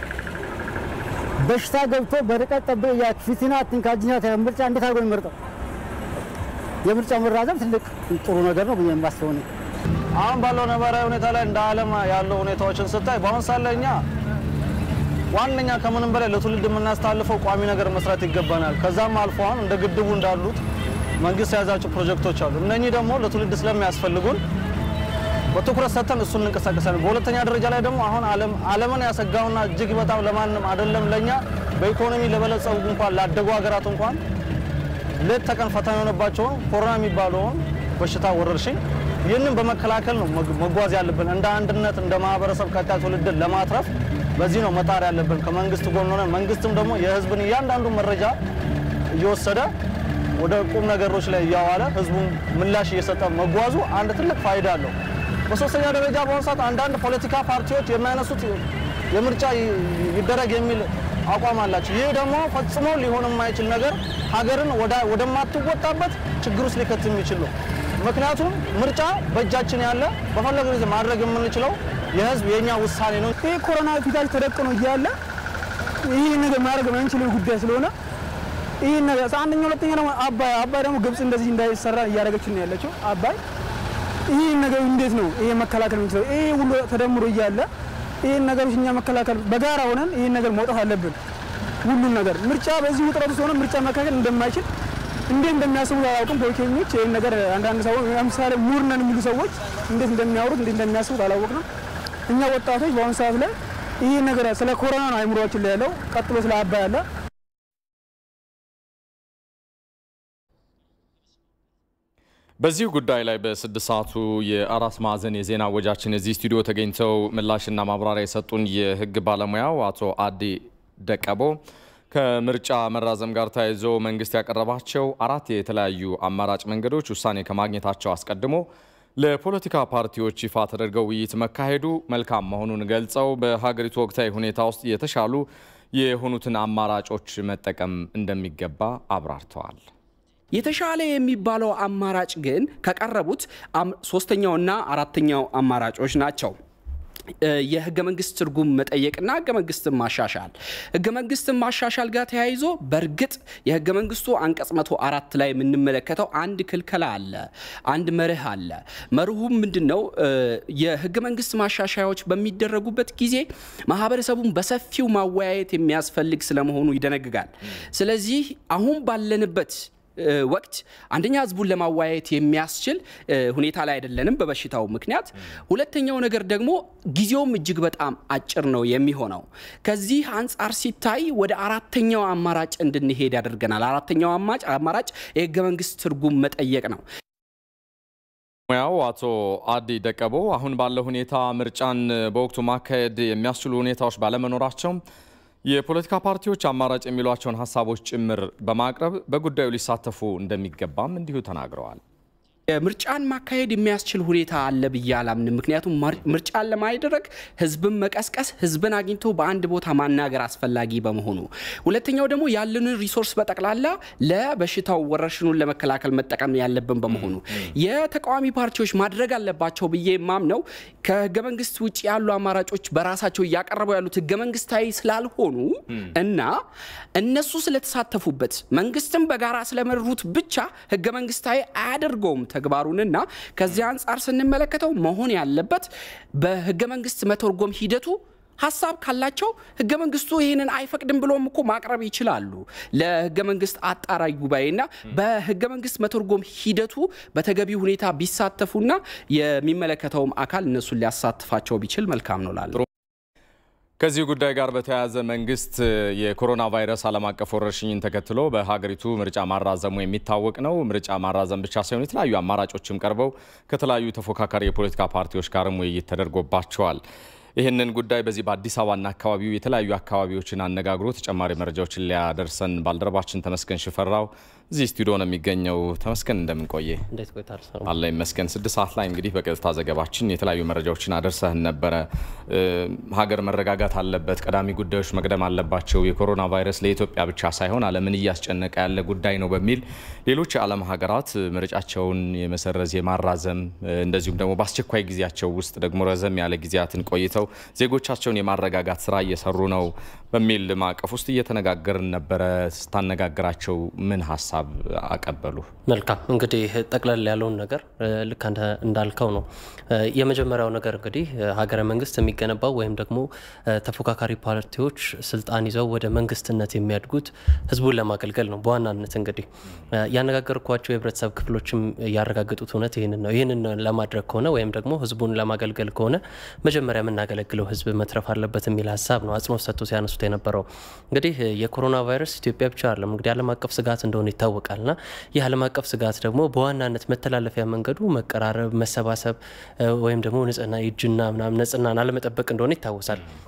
በሽታ ገብቶ በርቀት ጠብ ፊትና ትንካጅኛ ምርጫ እንዴት አድርጎ የሚመርጠው? የምርጫው መራዘም ትልቅ ጥሩ ነገር ነው ብዬ የማስበው ነው። አሁን ባለው ነባራዊ ሁኔታ ላይ እንደ ዓለም ያለው ሁኔታዎችን ስታይ በአሁን ሰዓት ላይ እኛ ዋነኛ ከምንም በላይ ለትውልድ የምናስተላልፈው ቋሚ ነገር መስራት ይገባናል። ከዛም አልፎ አሁን እንደ ግድቡ እንዳሉት መንግስት የያዛቸው ፕሮጀክቶች አሉ። እነኚህ ደግሞ ለትውልድ ስለሚያስፈልጉን በትኩረት ሰጥተን እሱን እንንቀሳቀሳለን። በሁለተኛ ደረጃ ላይ ደግሞ አሁን ዓለም ዓለምን ያሰጋውና እጅግ በጣም ለማንም አይደለም ለኛ በኢኮኖሚ ለበለጸጉ እንኳን ላደጉ ሀገራት እንኳን ሌት ተቀን ፈተና የሆነባቸውን ኮሮና የሚባለውን በሽታ ወረርሽኝ ይህንን በመከላከል ነው መጓዝ ያለብን። እንደ አንድነት እንደ ማህበረሰብ ቀጣይ ትውልድን ለማትረፍ በዚህ ነው መጣር ያለብን ከመንግስት ጎን ሆነን፣ መንግስትም ደግሞ የህዝብን እያንዳንዱ መረጃ እየወሰደ ወደ ቁም ነገሮች ላይ እያዋለ ህዝቡን ምላሽ እየሰጠ መጓዙ አንድ ትልቅ ፋይዳ አለው። በሶስተኛ ደረጃ በአሁኑ ሰዓት አንዳንድ ፖለቲካ ፓርቲዎች የሚያነሱት የምርጫ ይደረግ የሚል አቋም አላቸው። ይህ ደግሞ ፈጽሞ ሊሆን የማይችል ነገር ሀገርን ወደማትወጣበት ችግር ውስጥ ሊከት የሚችል ነው። ምክንያቱም ምርጫ በእጃችን ያለ በፈለገ ጊዜ ማድረግ የምንችለው የህዝብ የእኛ ውሳኔ ነው። ይህ ኮሮና ፊታችን ተደቅኖ እያለ ይህ ነገር ማድረግ የማንችለው ጉዳይ ስለሆነ ይህ ነገር አንደኛ፣ ሁለተኛ ደግሞ አባይ አባይ ደግሞ ግብጽ እንደዚህ እንዳይሰራ እያደረገች ነው ያለችው። አባይ ይህ ነገር እንዴት ነው ይሄ መከላከል የምንችለው? ይሄ ሁሉ ተደምሮ እያለ ይህን ነገሮች እኛ መከላከል በጋራ ሆነን ይህን ነገር መውጣት አለብን። ሁሉን ነገር ምርጫ በዚህ ውጥረት ውስጥ ሆነ ምርጫ መካከል እንደማይችል እንዴት እንደሚያስቡ አላውቅም። ፖለቲከኞች ይህን ነገር አንዳንድ ሰዎች ለምሳሌ ምሁር ነን የሚሉ ሰዎች እንዴት እንደሚያወሩት እንዴት እንደሚያስቡት አላወቅንም። እኛ ወጣቶች በአሁኑ ሰዓት ላይ ይህ ነገር ስለ ኮሮና ነው አይምሮችን ላይ ያለው፣ ቀጥሎ ስለ አባይ አለ። በዚህ ጉዳይ ላይ በስድስት ሰዓቱ የአራት ማዕዘን የዜና ወጃችን እዚህ ስቱዲዮ ተገኝተው ምላሽና ማብራሪያ የሰጡን የሕግ ባለሙያው አቶ አዲ ደቀቦ ከምርጫ መራዘም ጋር ተያይዞ መንግስት ያቀረባቸው አራት የተለያዩ አማራጭ መንገዶች ውሳኔ ከማግኘታቸው አስቀድሞ ለፖለቲካ ፓርቲዎች ይፋ ተደርገው ውይይት መካሄዱ መልካም መሆኑን ገልጸው በሀገሪቱ ወቅታዊ ሁኔታ ውስጥ የተሻሉ የሆኑትን አማራጮች መጠቀም እንደሚገባ አብራርተዋል። የተሻለ የሚባለው አማራጭ ግን ከቀረቡት ሶስተኛውና አራተኛው አማራጮች ናቸው። የህገ መንግስት ትርጉም መጠየቅና ህገ መንግስትን ማሻሻል። ህገ መንግስትን ማሻሻል ጋር ተያይዞ በእርግጥ የህገ መንግስቱ አንቀጽ መቶ አራት ላይ የምንመለከተው አንድ ክልከላ አለ፣ አንድ መርህ አለ። መርሁም ምንድን ነው? የህገ መንግስት ማሻሻያዎች በሚደረጉበት ጊዜ ማህበረሰቡን በሰፊው ማወያየት የሚያስፈልግ ስለመሆኑ ይደነግጋል። ስለዚህ አሁን ባለንበት ወቅት አንደኛ ህዝቡን ለማወያየት የሚያስችል ሁኔታ ላይ አይደለንም በበሽታው ምክንያት። ሁለተኛው ነገር ደግሞ ጊዜውም እጅግ በጣም አጭር ነው የሚሆነው። ከዚህ አንጻር ሲታይ ወደ አራተኛው አማራጭ እንድንሄድ ያደርገናል። አራተኛው አማራጭ የህገ መንግስት ትርጉም መጠየቅ ነው። ሙያው አቶ አዲ ደቀቦ አሁን ባለው ሁኔታ ምርጫን በወቅቱ ማካሄድ የሚያስችሉ ሁኔታዎች ባለመኖራቸው የፖለቲካ ፓርቲዎች አማራጭ የሚሏቸውን ሀሳቦች ጭምር በማቅረብ በጉዳዩ ሊሳተፉ እንደሚገባም እንዲሁ ተናግረዋል። ምርጫን ማካሄድ የሚያስችል ሁኔታ አለ ብዬ አላምንም። ምክንያቱም ምርጫን ለማድረግ ህዝብን መቀስቀስ፣ ህዝብን አግኝቶ በአንድ ቦታ ማናገር አስፈላጊ በመሆኑ፣ ሁለተኛው ደግሞ ያለንን ሪሶርስ በጠቅላላ ለበሽታው ወረርሽኑን ለመከላከል መጠቀም ያለብን በመሆኑ የተቃዋሚ ፓርቲዎች ማድረግ አለባቸው ብዬ የማምነው ከህገ መንግስት ውጭ ያሉ አማራጮች በራሳቸው እያቀረቡ ያሉት ህገ መንግስታዊ ስላልሆኑ እና እነሱ ስለተሳተፉበት መንግስትን በጋራ ስለመሩት ብቻ ህገ መንግስታዊ አያደርገውም ተግባሩንና ከዚህ አንጻር ስንመለከተው መሆን ያለበት በህገ መንግስት መተርጎም ሂደቱ ሀሳብ ካላቸው ህገ መንግስቱ ይህንን አይፈቅድም ብሎም እኮ ማቅረብ ይችላሉ ለህገ መንግስት አጣራይ ጉባኤና በህገ መንግስት መተርጎም ሂደቱ በተገቢ ሁኔታ ቢሳተፉና የሚመለከተውም አካል እነሱን ሊያሳትፋቸው ቢችል መልካም ነው ላለ ከዚህ ጉዳይ ጋር በተያያዘ መንግስት የኮሮና ቫይረስ ዓለም አቀፍ ወረርሽኝን ተከትሎ በሀገሪቱ ምርጫ ማራዘሙ የሚታወቅ ነው። ምርጫ ማራዘም ብቻ ሳይሆን የተለያዩ አማራጮችም ቀርበው ከተለያዩ ተፎካካሪ የፖለቲካ ፓርቲዎች ጋርም ውይይት ተደርጎባቸዋል። ይህንን ጉዳይ በዚህ በአዲስ አበባና አካባቢው የተለያዩ አካባቢዎችን አነጋግሮ ተጨማሪ መረጃዎችን ሊያደርሰን ባልደረባችን ተመስገን ሽፈራው እዚህ ስቱዲዮ ነው የሚገኘው። ተመስገን እንደምን ቆየ? እንዴት ቆይታል? አለ ይመስገን። ስድስት ሰዓት ላይ እንግዲህ በቀጥታ ዘገባችን የተለያዩ መረጃዎችን አደርሰህን ነበረ። ሀገር መረጋጋት አለበት፣ ቀዳሚ ጉዳዮች መቅደም አለባቸው፣ የኮሮና ቫይረስ ለኢትዮጵያ ብቻ ሳይሆን ዓለምን እያስጨነቀ ያለ ጉዳይ ነው በሚል ሌሎች የዓለም ሀገራት ምርጫቸውን የመሰረዝ የማራዘም እንደዚሁም ደግሞ በአስቸኳይ ጊዜያቸው ውስጥ ደግሞ ረዘም ያለ ጊዜያትን ቆይተው ዜጎቻቸውን የማረጋጋት ስራ እየሰሩ ነው በሚል ማዕቀፍ ውስጥ እየተነጋገርን ነበረ። ስታነጋግራቸው ምን ሀሳብ አቀበሉ? መልካም እንግዲህ ጠቅለል ያለውን ነገር ልክ እንዳልከው ነው። የመጀመሪያው ነገር እንግዲህ ሀገረ መንግስት የሚገነባው ወይም ደግሞ ተፎካካሪ ፓርቲዎች ስልጣን ይዘው ወደ መንግስትነት የሚያድጉት ህዝቡን ለማገልገል ነው። በዋናነት እንግዲህ ያነጋገርኳቸው የህብረተሰብ ክፍሎችም ያረጋገጡት እውነት ይህንን ነው። ይህንን ለማድረግ ከሆነ ወይም ደግሞ ህዝቡን ለማገልገል ከሆነ መጀመሪያ የምናገለግለው ህዝብ መትረፍ አለበት የሚል ሀሳብ ነው አጽንኦት ሰጥቶ ሲያነሱት የነበረው። እንግዲህ የኮሮና ቫይረስ ኢትዮጵያ ብቻ አይደለም እንግዲህ ዓለም አቀፍ ስጋት እንደሆነ ይታወቃልና ይህ ዓለም አቀፍ ስጋት ደግሞ በዋናነት መተላለፊያ መንገዱ መቀራረብ፣ መሰባሰብ ወይም ደግሞ ንጽህና እጅና ምናምን ንጽህናን አለመጠበቅ እንደሆነ ይታወሳል።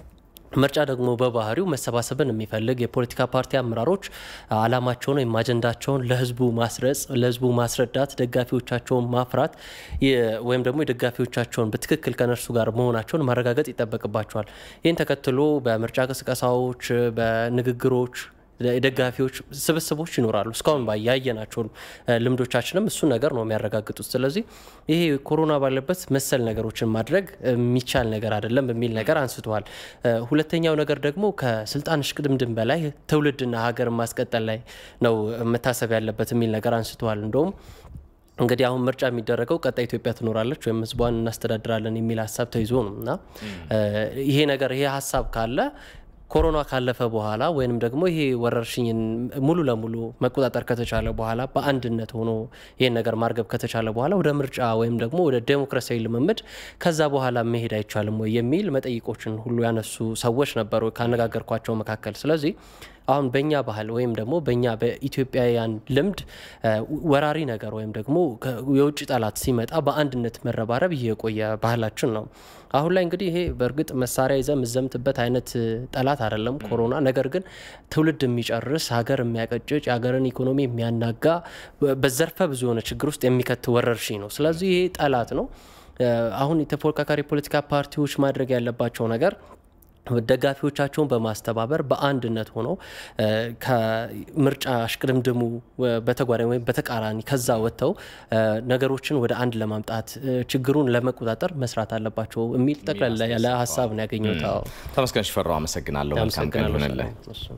ምርጫ ደግሞ በባህሪው መሰባሰብን የሚፈልግ የፖለቲካ ፓርቲ አመራሮች አላማቸውን ወይም አጀንዳቸውን ለህዝቡ ማስረጽ፣ ለህዝቡ ማስረዳት፣ ደጋፊዎቻቸውን ማፍራት ወይም ደግሞ የደጋፊዎቻቸውን በትክክል ከነርሱ ጋር መሆናቸውን ማረጋገጥ ይጠበቅባቸዋል። ይህን ተከትሎ በምርጫ ቅስቀሳዎች፣ በንግግሮች የደጋፊዎች ስብስቦች ይኖራሉ። እስካሁን ያየናቸው ልምዶቻችንም እሱን ነገር ነው የሚያረጋግጡት። ስለዚህ ይሄ ኮሮና ባለበት መሰል ነገሮችን ማድረግ የሚቻል ነገር አይደለም በሚል ነገር አንስተዋል። ሁለተኛው ነገር ደግሞ ከስልጣን እሽቅድምድም በላይ ትውልድና ሀገር ማስቀጠል ላይ ነው መታሰብ ያለበት የሚል ነገር አንስተዋል። እንደውም እንግዲህ አሁን ምርጫ የሚደረገው ቀጣይ ኢትዮጵያ ትኖራለች ወይም ህዝቧን እናስተዳድራለን የሚል ሀሳብ ተይዞ ነው እና ይሄ ነገር ይሄ ሀሳብ ካለ ኮሮና ካለፈ በኋላ ወይንም ደግሞ ይሄ ወረርሽኝን ሙሉ ለሙሉ መቆጣጠር ከተቻለ በኋላ በአንድነት ሆኖ ይህን ነገር ማርገብ ከተቻለ በኋላ ወደ ምርጫ ወይም ደግሞ ወደ ዴሞክራሲያዊ ልምምድ ከዛ በኋላ መሄድ አይቻልም ወይ የሚል መጠይቆችን ሁሉ ያነሱ ሰዎች ነበሩ ካነጋገርኳቸው መካከል። ስለዚህ አሁን በእኛ ባህል ወይም ደግሞ በእኛ በኢትዮጵያውያን ልምድ ወራሪ ነገር ወይም ደግሞ የውጭ ጠላት ሲመጣ በአንድነት መረባረብ የቆየ ባህላችን ነው። አሁን ላይ እንግዲህ ይሄ በእርግጥ መሳሪያ ይዘ የምዘምትበት አይነት ጠላት አይደለም ኮሮና። ነገር ግን ትውልድ የሚጨርስ ሀገር የሚያቀጭጭ የሀገርን ኢኮኖሚ የሚያናጋ በዘርፈ ብዙ የሆነ ችግር ውስጥ የሚከት ወረርሽኝ ነው። ስለዚህ ይሄ ጠላት ነው። አሁን የተፎካካሪ ፖለቲካ ፓርቲዎች ማድረግ ያለባቸው ነገር ደጋፊዎቻቸውን በማስተባበር በአንድነት ሆነው ከምርጫ እሽቅድምድሙ በተጓዳኝ ወይም በተቃራኒ ከዛ ወጥተው ነገሮችን ወደ አንድ ለማምጣት ችግሩን ለመቆጣጠር መስራት አለባቸው የሚል ጠቅላላ ያለ ሀሳብ ነው ያገኘሁት። ተመስገን ሽፈራው አመሰግናለሁ። መልካም ቀን ይሁንልህ።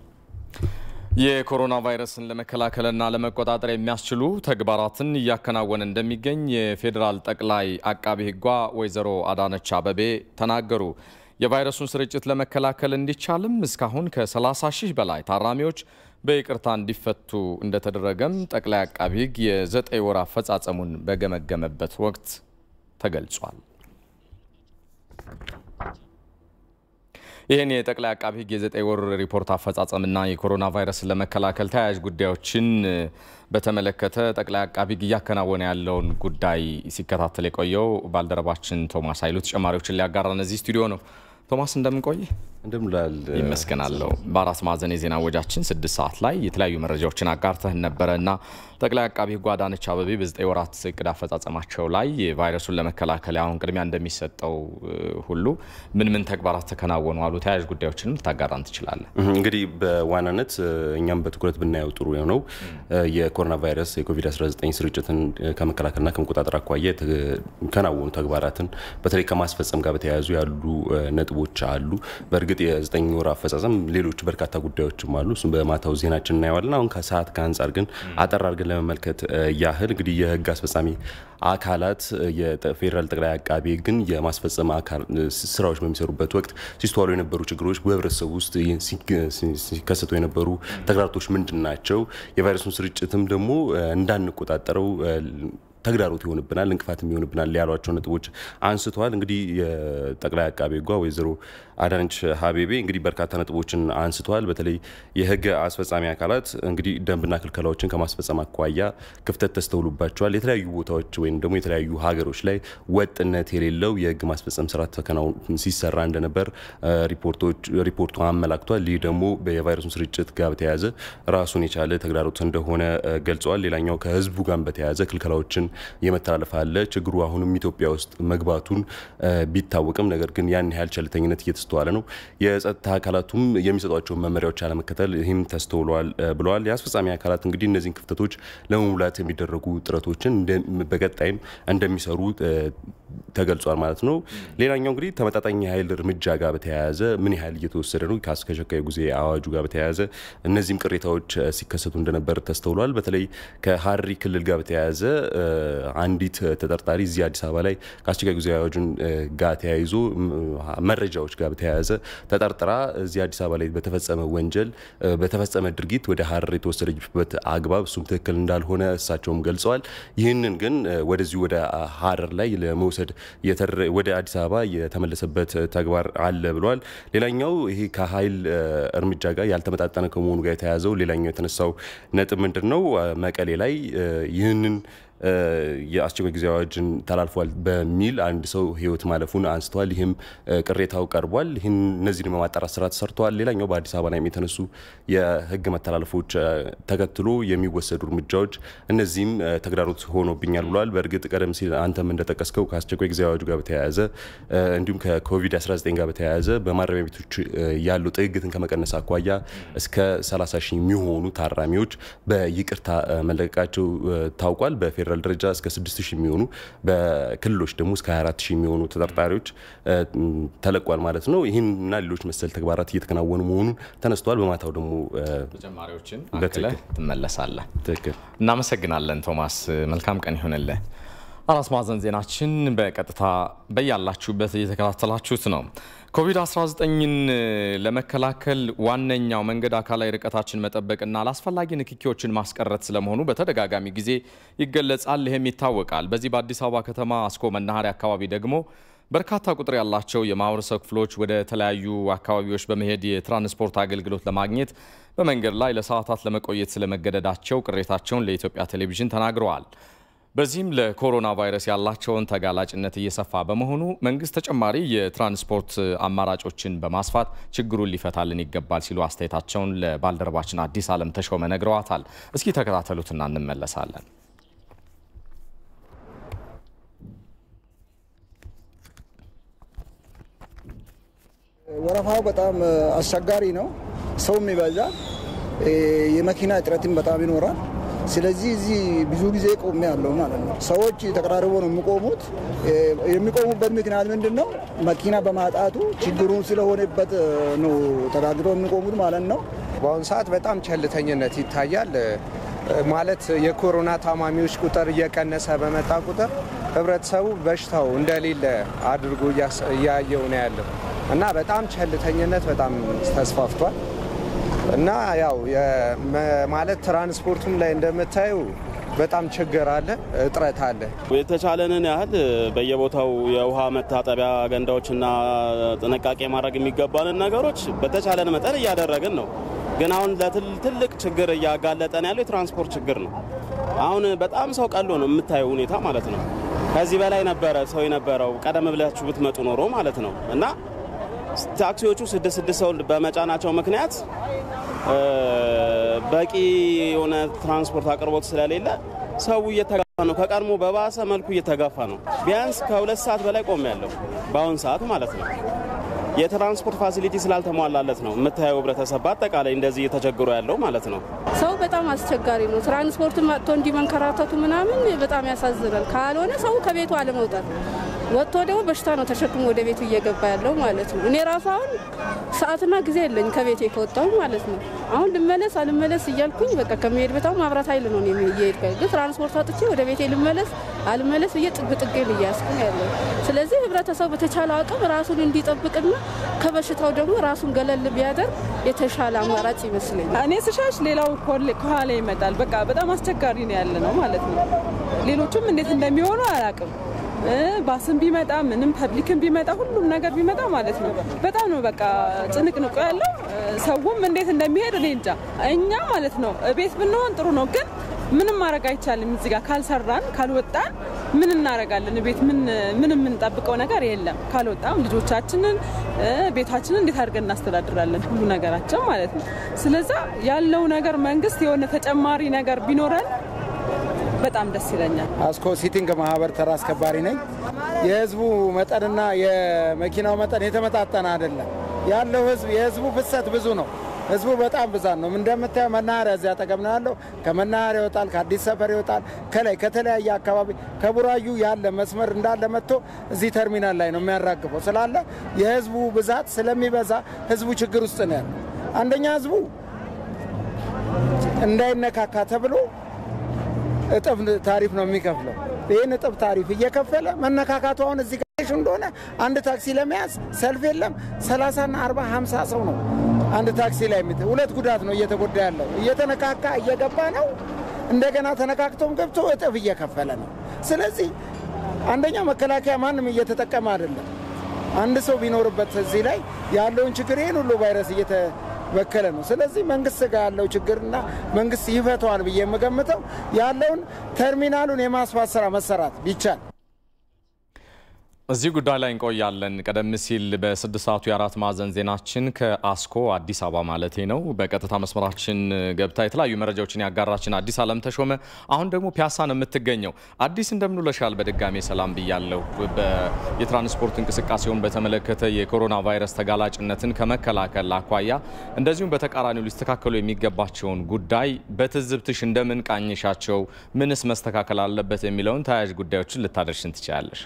የኮሮና ቫይረስን ለመከላከልና ለመቆጣጠር የሚያስችሉ ተግባራትን እያከናወነ እንደሚገኝ የፌዴራል ጠቅላይ አቃቢ ሕጓ ወይዘሮ አዳነች አበቤ ተናገሩ። የቫይረሱን ስርጭት ለመከላከል እንዲቻልም እስካሁን ከ30 ሺህ በላይ ታራሚዎች በይቅርታ እንዲፈቱ እንደተደረገም ጠቅላይ አቃቢ ሕግ የዘጠኝ ወር አፈጻጸሙን በገመገመበት ወቅት ተገልጿል። ይህን የጠቅላይ አቃቢ ሕግ የዘጠኝ ወር ሪፖርት አፈጻጸምና የኮሮና ቫይረስን ለመከላከል ተያያዥ ጉዳዮችን በተመለከተ ጠቅላይ አቃቢ ሕግ እያከናወነ ያለውን ጉዳይ ሲከታተል የቆየው ባልደረባችን ቶማስ ኃይሉ ተጨማሪዎችን ሊያጋራን እዚህ ስቱዲዮ ነው። ቶማስ እንደምንቆይ እንደምላል ይመስገናለሁ። በአራት ማዕዘን የዜና ወጃችን ስድስት ሰዓት ላይ የተለያዩ መረጃዎችን አጋርተህን ነበረ እና ጠቅላይ አቃቢ ሕግ አዳነች አበቤ በዘጠኝ ወራት እቅድ አፈጻጸማቸው ላይ ቫይረሱን ለመከላከል አሁን ቅድሚያ እንደሚሰጠው ሁሉ ምን ምን ተግባራት ተከናወኑ አሉ? ተያያዥ ጉዳዮችንም ልታጋራን ትችላለን? እንግዲህ በዋናነት እኛም በትኩረት ብናየው ጥሩ የሆነው የኮሮና ቫይረስ የኮቪድ-19 ስርጭትን ከመከላከልና ከመቆጣጠር አኳያ የተከናወኑ ተግባራትን በተለይ ከማስፈጸም ጋር በተያያዙ ያሉ ነጥቦች አሉ። በእርግጥ የዘጠኝ ወር አፈጻጸም ሌሎች በርካታ ጉዳዮችም አሉ። እሱም በማታው ዜናችን እናየዋለን። አሁን ከሰዓት ከአንጻር ግን አጠር አድርገን ለመመልከት ያህል እንግዲህ የህግ አስፈጻሚ አካላት የፌዴራል ጠቅላይ አቃቤ ግን የማስፈጸም አካል ስራዎች በሚሰሩበት ወቅት ሲስተዋሉ የነበሩ ችግሮች በህብረተሰቡ ውስጥ ሲከሰቱ የነበሩ ተግዳሮቶች ምንድን ናቸው? የቫይረሱን ስርጭትም ደግሞ እንዳንቆጣጠረው ተግዳሮት ይሆንብናል፣ እንቅፋትም ይሆንብናል ያሏቸው ነጥቦች አንስተዋል። እንግዲህ የጠቅላይ አቃቤ ሕጓ ወይዘሮ አዳነች አቤቤ እንግዲህ በርካታ ነጥቦችን አንስተዋል። በተለይ የህግ አስፈጻሚ አካላት እንግዲህ ደንብና ክልከላዎችን ከማስፈጸም አኳያ ክፍተት ተስተውሉባቸዋል። የተለያዩ ቦታዎች ወይም ደግሞ የተለያዩ ሀገሮች ላይ ወጥነት የሌለው የህግ ማስፈጸም ስራ ተከናውን ሲሰራ እንደነበር ሪፖርቱ አመላክቷል። ይህ ደግሞ የቫይረሱን ስርጭት ጋር በተያያዘ ራሱን የቻለ ተግዳሮት እንደሆነ ገልጸዋል። ሌላኛው ከህዝቡ ጋር በተያያዘ ክልከላዎችን የመተላለፍ አለ። ችግሩ አሁንም ኢትዮጵያ ውስጥ መግባቱን ቢታወቅም ነገር ግን ያን ያህል ቸልተኝነት እየተስተዋለ ነው። የጸጥታ አካላቱም የሚሰጧቸውን መመሪያዎች አለመከተል ይህም ተስተውለዋል ብለዋል። የአስፈጻሚ አካላት እንግዲህ እነዚህን ክፍተቶች ለመሙላት የሚደረጉ ጥረቶችን በቀጣይም እንደሚሰሩ ተገልጿል ማለት ነው። ሌላኛው እንግዲህ ተመጣጣኝ የኃይል እርምጃ ጋር በተያያዘ ምን ያህል እየተወሰደ ነው ከአስቸኳይ ጊዜ አዋጁ ጋር በተያያዘ እነዚህም ቅሬታዎች ሲከሰቱ እንደነበር ተስተውሏል። በተለይ ከሀረሪ ክልል ጋር በተያያዘ አንዲት ተጠርጣሪ እዚህ አዲስ አበባ ላይ ከአስቸኳይ ጊዜ አዋጁን ጋር ተያይዞ መረጃዎች ጋር በተያያዘ ተጠርጥራ እዚህ አዲስ አበባ ላይ በተፈጸመ ወንጀል በተፈጸመ ድርጊት ወደ ሀረር የተወሰደችበት አግባብ እሱም ትክክል እንዳልሆነ እሳቸውም ገልጸዋል። ይህንን ግን ወደዚሁ ወደ ሀረር ላይ ለመውሰድ ወደ አዲስ አበባ የተመለሰበት ተግባር አለ ብለዋል። ሌላኛው ይሄ ከኃይል እርምጃ ጋር ያልተመጣጠነ ከመሆኑ ጋር የተያያዘው ሌላኛው የተነሳው ነጥብ ምንድን ነው? መቀሌ ላይ ይህንን የአስቸኳይ ጊዜ አዋጅን ተላልፏል በሚል አንድ ሰው ህይወት ማለፉን አንስተዋል። ይህም ቅሬታው ቀርቧል። ይህን እነዚህን የማጣራት ስራ ተሰርተዋል። ሌላኛው በአዲስ አበባ ላይ የተነሱ የህግ መተላለፎች ተከትሎ የሚወሰዱ እርምጃዎች እነዚህም ተግዳሮት ሆኖብኛል ብለዋል። በእርግጥ ቀደም ሲል አንተም እንደጠቀስከው ከአስቸኳይ ጊዜ አዋጁ ጋር በተያያዘ እንዲሁም ከኮቪድ-19 ጋር በተያያዘ በማረሚያ ቤቶች ያሉ ጥግግትን ከመቀነስ አኳያ እስከ 30 ሺህ የሚሆኑ ታራሚዎች በይቅርታ መለቀቃቸው ታውቋል። በፌዴራል ደረጃ እስከ 6 ሺህ የሚሆኑ በክልሎች ደግሞ እስከ 24 ሺህ የሚሆኑ ተጠርጣሪዎች ተለቋል ማለት ነው። ይህንና ሌሎች መሰል ተግባራት እየተከናወኑ መሆኑን ተነስተዋል። በማታው ደግሞ ተጨማሪዎችን አክለህ ትመለሳለህ። እናመሰግናለን ቶማስ። መልካም ቀን ይሆንልህ። አራት ማዕዘን ዜናችን በቀጥታ በያላችሁበት እየተከታተላችሁት ነው። ኮቪድ-19ን ለመከላከል ዋነኛው መንገድ አካላዊ ርቀታችን መጠበቅና አላስፈላጊ ንክኪዎችን ማስቀረት ስለመሆኑ በተደጋጋሚ ጊዜ ይገለጻል። ይህም ይታወቃል። በዚህ በአዲስ አበባ ከተማ አስኮ መናኸሪያ አካባቢ ደግሞ በርካታ ቁጥር ያላቸው የማህበረሰብ ክፍሎች ወደ ተለያዩ አካባቢዎች በመሄድ የትራንስፖርት አገልግሎት ለማግኘት በመንገድ ላይ ለሰዓታት ለመቆየት ስለመገደዳቸው ቅሬታቸውን ለኢትዮጵያ ቴሌቪዥን ተናግረዋል። በዚህም ለኮሮና ቫይረስ ያላቸውን ተጋላጭነት እየሰፋ በመሆኑ መንግስት ተጨማሪ የትራንስፖርት አማራጮችን በማስፋት ችግሩን ሊፈታልን ይገባል ሲሉ አስተያየታቸውን ለባልደረባችን አዲስ አለም ተሾመ ነግረዋታል። እስኪ ተከታተሉትና እንመለሳለን። ወረፋው በጣም አስቸጋሪ ነው። ሰውም ይበዛል። የመኪና እጥረትም በጣም ይኖራል። ስለዚህ እዚህ ብዙ ጊዜ ቆሜ ያለው ማለት ነው። ሰዎች ተቀራርቦ ነው የሚቆሙት። የሚቆሙበት ምክንያት ምንድን ነው? መኪና በማጣቱ ችግሩ ስለሆነበት ነው ተጋግተው የሚቆሙት ማለት ነው። በአሁኑ ሰዓት በጣም ቸልተኝነት ይታያል። ማለት የኮሮና ታማሚዎች ቁጥር እየቀነሰ በመጣ ቁጥር ህብረተሰቡ በሽታው እንደሌለ አድርጎ እያየው ነው ያለው እና በጣም ቸልተኝነት በጣም ተስፋፍቷል። እና ያው ማለት ትራንስፖርቱም ላይ እንደምታዩ በጣም ችግር አለ፣ እጥረት አለ። የተቻለንን ያህል በየቦታው የውሃ መታጠቢያ ገንዳዎችና ጥንቃቄ ማድረግ የሚገባንን ነገሮች በተቻለን መጠን እያደረግን ነው። ግን አሁን ለትልቅ ችግር እያጋለጠን ያለው የትራንስፖርት ችግር ነው። አሁን በጣም ሰው ቀሎ ነው የምታየው ሁኔታ ማለት ነው። ከዚህ በላይ ነበረ ሰው የነበረው ቀደም ብላችሁ ብትመጡ ኖሮ ማለት ነው እና ታክሲዎቹ ስድስት ስድስት ሰው በመጫናቸው ምክንያት በቂ የሆነ ትራንስፖርት አቅርቦት ስለሌለ ሰው እየተጋፋ ነው። ከቀድሞ በባሰ መልኩ እየተጋፋ ነው። ቢያንስ ከሁለት ሰዓት በላይ ቆም ያለው በአሁን ሰዓት ማለት ነው። የትራንስፖርት ፋሲሊቲ ስላልተሟላለት ነው የምታየው ህብረተሰብ በአጠቃላይ እንደዚህ እየተቸግሮ ያለው ማለት ነው። ሰው በጣም አስቸጋሪ ነው። ትራንስፖርት መጥቶ እንዲህ መንከራተቱ ምናምን በጣም ያሳዝናል። ካልሆነ ሰው ከቤቱ አለመውጣት ወጥቶ ደግሞ በሽታ ነው ተሸክሞ ወደ ቤቱ እየገባ ያለው ማለት ነው። እኔ ራሱ አሁን ሰዓትና ጊዜ የለኝ ከቤቴ ከወጣሁ ማለት ነው። አሁን ልመለስ አልመለስ እያልኩኝ በቃ ከመሄድ በታው ማብራት ኃይል ነው እየሄድኩ ግን ትራንስፖርት አጥቼ ወደ ቤቴ ልመለስ አልመለስ ብዬ ጥግ ጥጌን እያያዝኩ ነው ያለው። ስለዚህ ህብረተሰቡ በተቻለ አቅም ራሱን እንዲጠብቅና ከበሽታው ደግሞ ራሱን ገለል ቢያደርግ የተሻለ አማራጭ ይመስለኛል። እኔ ስሻሽ ሌላው ከኋላ ይመጣል። በቃ በጣም አስቸጋሪ ነው ያለ ነው ማለት ነው። ሌሎቹም እንዴት እንደሚሆኑ አላውቅም። ባስም ቢመጣ ምንም ፐብሊክም ቢመጣ ሁሉም ነገር ቢመጣ ማለት ነው በጣም ነው በቃ ጭንቅንቁ ያለው። ሰውም እንዴት እንደሚሄድ እኔ እንጃ። እኛ ማለት ነው ቤት ብንሆን ጥሩ ነው፣ ግን ምንም ማድረግ አይቻልም። እዚህ ጋር ካልሰራን ካልወጣን ምን እናደርጋለን? ቤት ምን የምንጠብቀው ነገር የለም። ካልወጣም ልጆቻችንን ቤታችንን እንዴት አድርገን እናስተዳድራለን? ሁሉ ነገራችን ማለት ነው። ስለዛ ያለው ነገር መንግስት የሆነ ተጨማሪ ነገር ቢኖረን በጣም ደስ ይለኛል። አስኮ ሲቲንግ ማህበር ተራ አስከባሪ ነኝ። የህዝቡ መጠንና የመኪናው መጠን የተመጣጠነ አይደለም። ያለው ህዝብ የህዝቡ ፍሰት ብዙ ነው። ህዝቡ በጣም ብዛት ነው። እንደምታየው መናኸሪያ እዚያ አጠገብ ነው ያለው። ከመናኸሪያ ይወጣል፣ ከአዲስ ሰፈር ይወጣል፣ ከላይ ከተለያየ አካባቢ ከቡራዩ ያለ መስመር እንዳለ መጥቶ እዚህ ተርሚናል ላይ ነው የሚያራግፈው ስላለ የህዝቡ ብዛት ስለሚበዛ ህዝቡ ችግር ውስጥ ነው ያለው። አንደኛ ህዝቡ እንዳይነካካ ተብሎ እጥፍ ታሪፍ ነው የሚከፍለው። ይህን እጥፍ ታሪፍ እየከፈለ መነካካቱ አሁን እዚህ ጋር እንደሆነ አንድ ታክሲ ለመያዝ ሰልፍ የለም። 30ና 40 50 ሰው ነው አንድ ታክሲ ላይ የሚ ሁለት ጉዳት ነው እየተጎዳ ያለው። እየተነካካ እየገባ ነው። እንደገና ተነካክቶም ገብቶ እጥፍ እየከፈለ ነው። ስለዚህ አንደኛ መከላከያ ማንም እየተጠቀመ አይደለም። አንድ ሰው ቢኖርበት እዚህ ላይ ያለውን ችግር ይህን ሁሉ ቫይረስ በከለ ነው። ስለዚህ መንግስት ጋር ያለው ችግርና መንግስት ይፈተዋል ብዬ የምገምተው ያለውን ተርሚናሉን የማስፋት ስራ መሰራት ቢቻል እዚህ ጉዳይ ላይ እንቆያለን። ቀደም ሲል በስድስት ሰዓቱ የአራት ማዕዘን ዜናችን ከአስኮ አዲስ አበባ ማለቴ ነው በቀጥታ መስመራችን ገብታ የተለያዩ መረጃዎችን ያጋራችን አዲስ አለም ተሾመ አሁን ደግሞ ፒያሳ ነው የምትገኘው። አዲስ እንደምንውለሻል በድጋሜ ሰላም ብያለሁ። የትራንስፖርት እንቅስቃሴውን በተመለከተ የኮሮና ቫይረስ ተጋላጭነትን ከመከላከል አኳያ እንደዚሁም በተቃራኒው ሊስተካከሉ የሚገባቸውን ጉዳይ በትዝብትሽ እንደምን ቃኝሻቸው፣ ምንስ መስተካከል አለበት የሚለውን ተያያዥ ጉዳዮችን ልታደርሽን ትችላለሽ?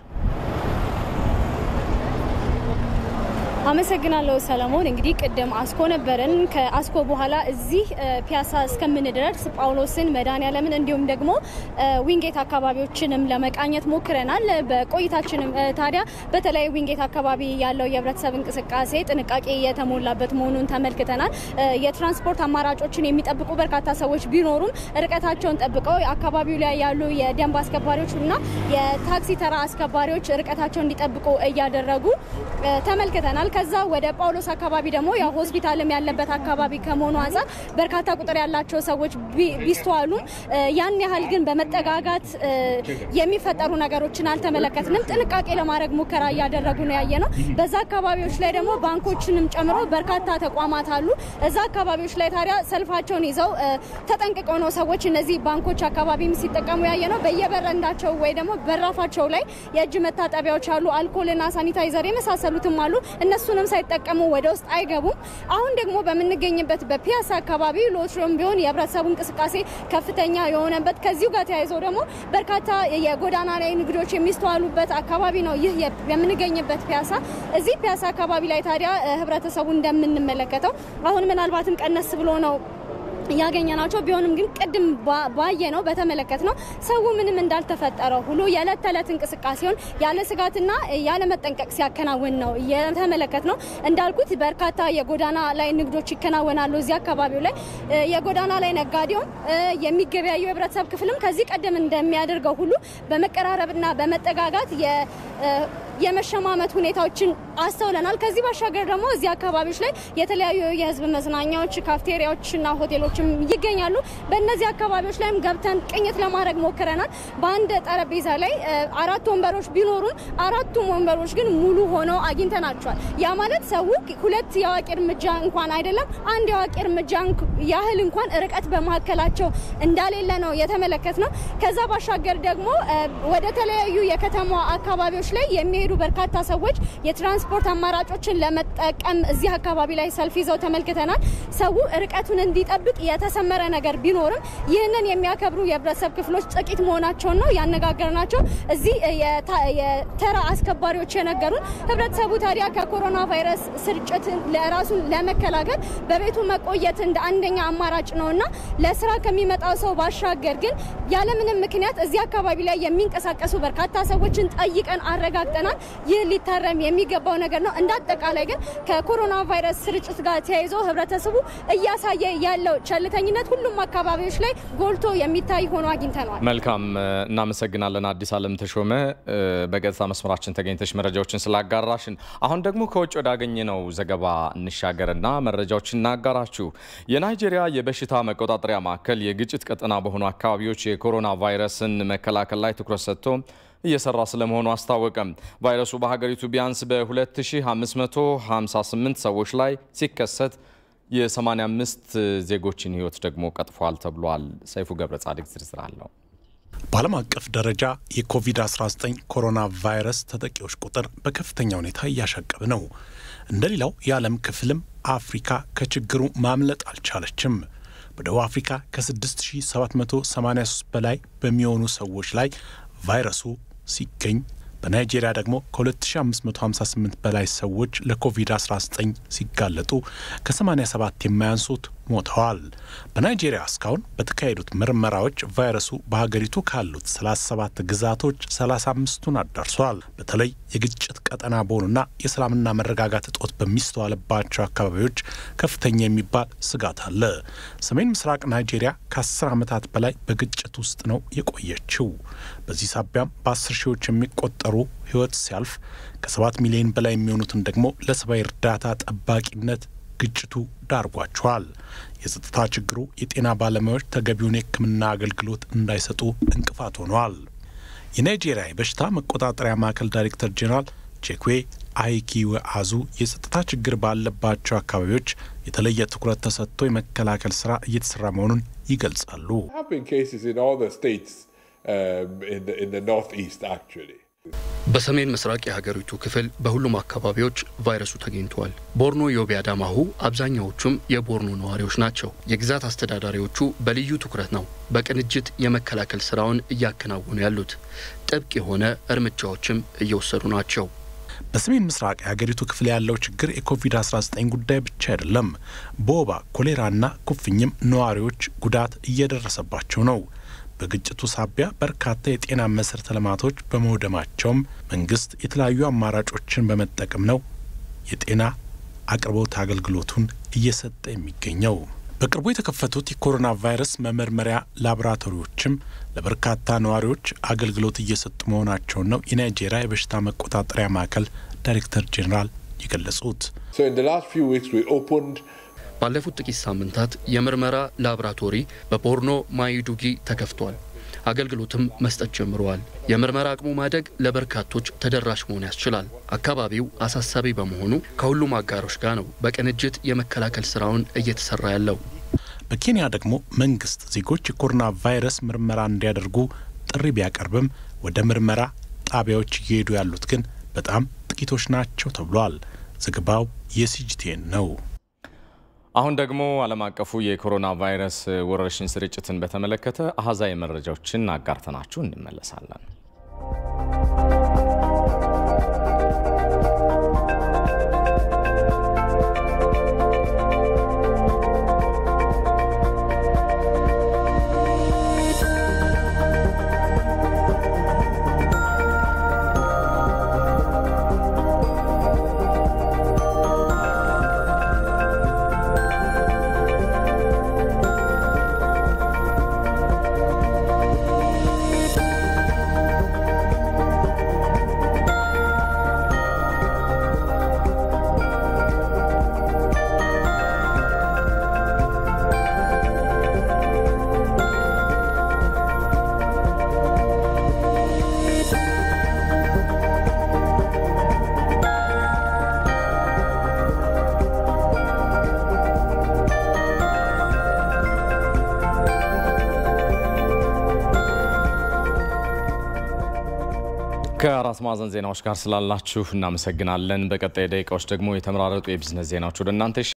አመሰግናለሁ ሰለሞን። እንግዲህ ቅድም አስኮ ነበርን። ከአስኮ በኋላ እዚህ ፒያሳ እስከምንደርስ ጳውሎስን፣ መድኃኔዓለምን እንዲሁም ደግሞ ዊንጌት አካባቢዎችንም ለመቃኘት ሞክረናል። በቆይታችንም ታዲያ በተለይ ዊንጌት አካባቢ ያለው የህብረተሰብ እንቅስቃሴ ጥንቃቄ የተሞላበት መሆኑን ተመልክተናል። የትራንስፖርት አማራጮችን የሚጠብቁ በርካታ ሰዎች ቢኖሩም ርቀታቸውን ጠብቀው አካባቢው ላይ ያሉ የደንብ አስከባሪዎች እና የታክሲ ተራ አስከባሪዎች ርቀታቸውን እንዲጠብቁ እያደረጉ ተመልክተናል። ከዛ ወደ ጳውሎስ አካባቢ ደግሞ ያው ሆስፒታልም ያለበት አካባቢ ከመሆኑ አንጻር በርካታ ቁጥር ያላቸው ሰዎች ቢስተዋሉም ያን ያህል ግን በመጠጋጋት የሚፈጠሩ ነገሮችን አልተመለከትንም። ጥንቃቄ ለማድረግ ሙከራ እያደረጉ ነው ያየ ነው። በዛ አካባቢዎች ላይ ደግሞ ባንኮችንም ጨምሮ በርካታ ተቋማት አሉ። እዛ አካባቢዎች ላይ ታዲያ ሰልፋቸውን ይዘው ተጠንቅቀው ነው ሰዎች እነዚህ ባንኮች አካባቢም ሲጠቀሙ ያየ ነው። በየበረንዳቸው ወይ ደግሞ በራፋቸው ላይ የእጅ መታጠቢያዎች አሉ። አልኮልና ሳኒታይዘር የመሳሰሉትም አሉ። እነሱንም ሳይጠቀሙ ወደ ውስጥ አይገቡም። አሁን ደግሞ በምንገኝበት በፒያሳ አካባቢ ሎትሪም ቢሆን የህብረተሰቡ እንቅስቃሴ ከፍተኛ የሆነበት ከዚሁ ጋር ተያይዘው ደግሞ በርካታ የጎዳና ላይ ንግዶች የሚስተዋሉበት አካባቢ ነው ይህ የምንገኝበት ፒያሳ። እዚህ ፒያሳ አካባቢ ላይ ታዲያ ህብረተሰቡ እንደምንመለከተው አሁን ምናልባትም ቀነስ ብሎ ነው ያገኘ ናቸው። ቢሆንም ግን ቅድም ባየ ነው በተመለከት ነው ሰው ምንም እንዳልተፈጠረው ሁሉ የዕለት ተዕለት እንቅስቃሴውን ያለ ስጋትና ያለ መጠንቀቅ ሲያከናውን ነው የተመለከት ነው። እንዳልኩት በርካታ የጎዳና ላይ ንግዶች ይከናወናሉ እዚህ አካባቢው ላይ የጎዳና ላይ ነጋዴውም የሚገበያዩ የህብረተሰብ ክፍልም ከዚህ ቀደም እንደሚያደርገው ሁሉ በመቀራረብና በመጠጋጋት የመሸማመት ሁኔታዎችን አስተውለናል። ከዚህ ባሻገር ደግሞ እዚህ አካባቢዎች ላይ የተለያዩ የህዝብ መዝናኛዎች፣ ካፍቴሪያዎችና ሆቴሎችም ይገኛሉ። በእነዚህ አካባቢዎች ላይም ገብተን ቅኝት ለማድረግ ሞክረናል። በአንድ ጠረጴዛ ላይ አራት ወንበሮች ቢኖሩን አራቱም ወንበሮች ግን ሙሉ ሆነው አግኝተናቸዋል። ያ ማለት ሰው ሁለት የአዋቂ እርምጃ እንኳን አይደለም አንድ የአዋቂ እርምጃ ያህል እንኳን ርቀት በመካከላቸው እንዳሌለ ነው የተመለከት ነው። ከዛ ባሻገር ደግሞ ወደ ተለያዩ የከተማ አካባቢዎች ላይ የሚሄዱ በርካታ ሰዎች የትራንስፖርት አማራጮችን ለመጠቀም እዚህ አካባቢ ላይ ሰልፍ ይዘው ተመልክተናል። ሰው ርቀቱን እንዲጠብቅ የተሰመረ ነገር ቢኖርም ይህንን የሚያከብሩ የህብረተሰብ ክፍሎች ጥቂት መሆናቸውን ነው ያነጋገርናቸው። እዚህ የተራ አስከባሪዎች የነገሩን ህብረተሰቡ ታዲያ ከኮሮና ቫይረስ ስርጭትን ለራሱን ለመከላከል በቤቱ መቆየት እንደ አንደኛ አማራጭ ነውና ለስራ ከሚመጣው ሰው ባሻገር ግን ያለምንም ምክንያት እዚህ አካባቢ ላይ የሚንቀሳቀሱ በርካታ ሰዎችን ጠይቀን አረጋግጠናል። ይህ ሊታረም የሚገባው ነገር ነው። እንደ አጠቃላይ ግን ከኮሮና ቫይረስ ስርጭት ጋር ተያይዞ ህብረተሰቡ እያሳየ ያለው ቸልተኝነት ሁሉም አካባቢዎች ላይ ጎልቶ የሚታይ ሆኖ አግኝተነዋል። መልካም እናመሰግናለን። አዲስ አለም ተሾመ በገጽታ መስመራችን ተገኝተሽ መረጃዎችን ስላጋራሽን። አሁን ደግሞ ከውጭ ወዳገኘነው ዘገባ እንሻገርና መረጃዎችን እናጋራችሁ። የናይጄሪያ የበሽታ መቆጣጠሪያ ማዕከል የግጭት ቀጠና በሆኑ አካባቢዎች የኮሮና ቫይረስን መከላከል ላይ ትኩረት ሰጥቶ እየሰራ ስለመሆኑ አስታወቀም። ቫይረሱ በሀገሪቱ ቢያንስ በ2558 ሰዎች ላይ ሲከሰት የ85 ዜጎችን ህይወት ደግሞ ቀጥፏል ተብሏል። ሰይፉ ገብረ ጻድቅ ዝርዝር አለው። በዓለም አቀፍ ደረጃ የኮቪድ-19 ኮሮና ቫይረስ ተጠቂዎች ቁጥር በከፍተኛ ሁኔታ እያሻቀበ ነው። እንደ ሌላው የዓለም ክፍልም አፍሪካ ከችግሩ ማምለጥ አልቻለችም። በደቡብ አፍሪካ ከ6783 በላይ በሚሆኑ ሰዎች ላይ ቫይረሱ ሲገኝ በናይጄሪያ ደግሞ ከ2558 በላይ ሰዎች ለኮቪድ-19 ሲጋለጡ ከ87 የማያንሱት ሞተዋል። በናይጄሪያ እስካሁን በተካሄዱት ምርመራዎች ቫይረሱ በሀገሪቱ ካሉት 37 ግዛቶች 35ቱን አዳርሷል። በተለይ የግጭት ቀጠና በሆኑና የሰላምና መረጋጋት እጦት በሚስተዋልባቸው አካባቢዎች ከፍተኛ የሚባል ስጋት አለ። ሰሜን ምስራቅ ናይጄሪያ ከ10 ዓመታት በላይ በግጭት ውስጥ ነው የቆየችው። በዚህ ሳቢያም በ10 ሺዎች የሚቆጠሩ ህይወት ሲያልፍ ከ7 ሚሊዮን በላይ የሚሆኑትን ደግሞ ለሰብአዊ እርዳታ ጠባቂነት ግጭቱ ዳርጓቸዋል። የጸጥታ ችግሩ የጤና ባለሙያዎች ተገቢውን የሕክምና አገልግሎት እንዳይሰጡ እንቅፋት ሆነዋል። የናይጄሪያ የበሽታ መቆጣጠሪያ ማዕከል ዳይሬክተር ጄኔራል ቼክዌ አይኪዌ አዙ የጸጥታ ችግር ባለባቸው አካባቢዎች የተለየ ትኩረት ተሰጥቶ የመከላከል ስራ እየተሰራ መሆኑን ይገልጻሉ። በሰሜን ምስራቅ የሀገሪቱ ክፍል በሁሉም አካባቢዎች ቫይረሱ ተገኝተዋል። ቦርኖ ዮቤ አዳማሁ አብዛኛዎቹም የቦርኖ ነዋሪዎች ናቸው። የግዛት አስተዳዳሪዎቹ በልዩ ትኩረት ነው በቅንጅት የመከላከል ስራውን እያከናወኑ ያሉት። ጥብቅ የሆነ እርምጃዎችም እየወሰዱ ናቸው። በሰሜን ምስራቅ የሀገሪቱ ክፍል ያለው ችግር የኮቪድ-19 ጉዳይ ብቻ አይደለም። በወባ ኮሌራና ኩፍኝም ነዋሪዎች ጉዳት እየደረሰባቸው ነው። በግጭቱ ሳቢያ በርካታ የጤና መሰረተ ልማቶች በመውደማቸውም መንግስት የተለያዩ አማራጮችን በመጠቀም ነው የጤና አቅርቦት አገልግሎቱን እየሰጠ የሚገኘው። በቅርቡ የተከፈቱት የኮሮና ቫይረስ መመርመሪያ ላቦራቶሪዎችም ለበርካታ ነዋሪዎች አገልግሎት እየሰጡ መሆናቸውን ነው የናይጄሪያ የበሽታ መቆጣጠሪያ ማዕከል ዳይሬክተር ጄኔራል የገለጹት። ባለፉት ጥቂት ሳምንታት የምርመራ ላቦራቶሪ በቦርኖ ማይዱጊ ተከፍቷል። አገልግሎትም መስጠት ጀምረዋል። የምርመራ አቅሙ ማደግ ለበርካቶች ተደራሽ መሆን ያስችላል። አካባቢው አሳሳቢ በመሆኑ ከሁሉም አጋሮች ጋር ነው በቅንጅት የመከላከል ስራውን እየተሰራ ያለው። በኬንያ ደግሞ መንግስት ዜጎች የኮሮና ቫይረስ ምርመራ እንዲያደርጉ ጥሪ ቢያቀርብም ወደ ምርመራ ጣቢያዎች እየሄዱ ያሉት ግን በጣም ጥቂቶች ናቸው ተብሏል። ዘገባው የሲጂቲኤን ነው። አሁን ደግሞ ዓለም አቀፉ የኮሮና ቫይረስ ወረርሽኝ ስርጭትን በተመለከተ አሃዛዊ መረጃዎችን አጋርተናችሁ እንመለሳለን። ከአራት ማዕዘን ዜናዎች ጋር ስላላችሁ እናመሰግናለን። በቀጣይ ደቂቃዎች ደግሞ የተመራረጡ የቢዝነስ ዜናዎች ወደ እናንተ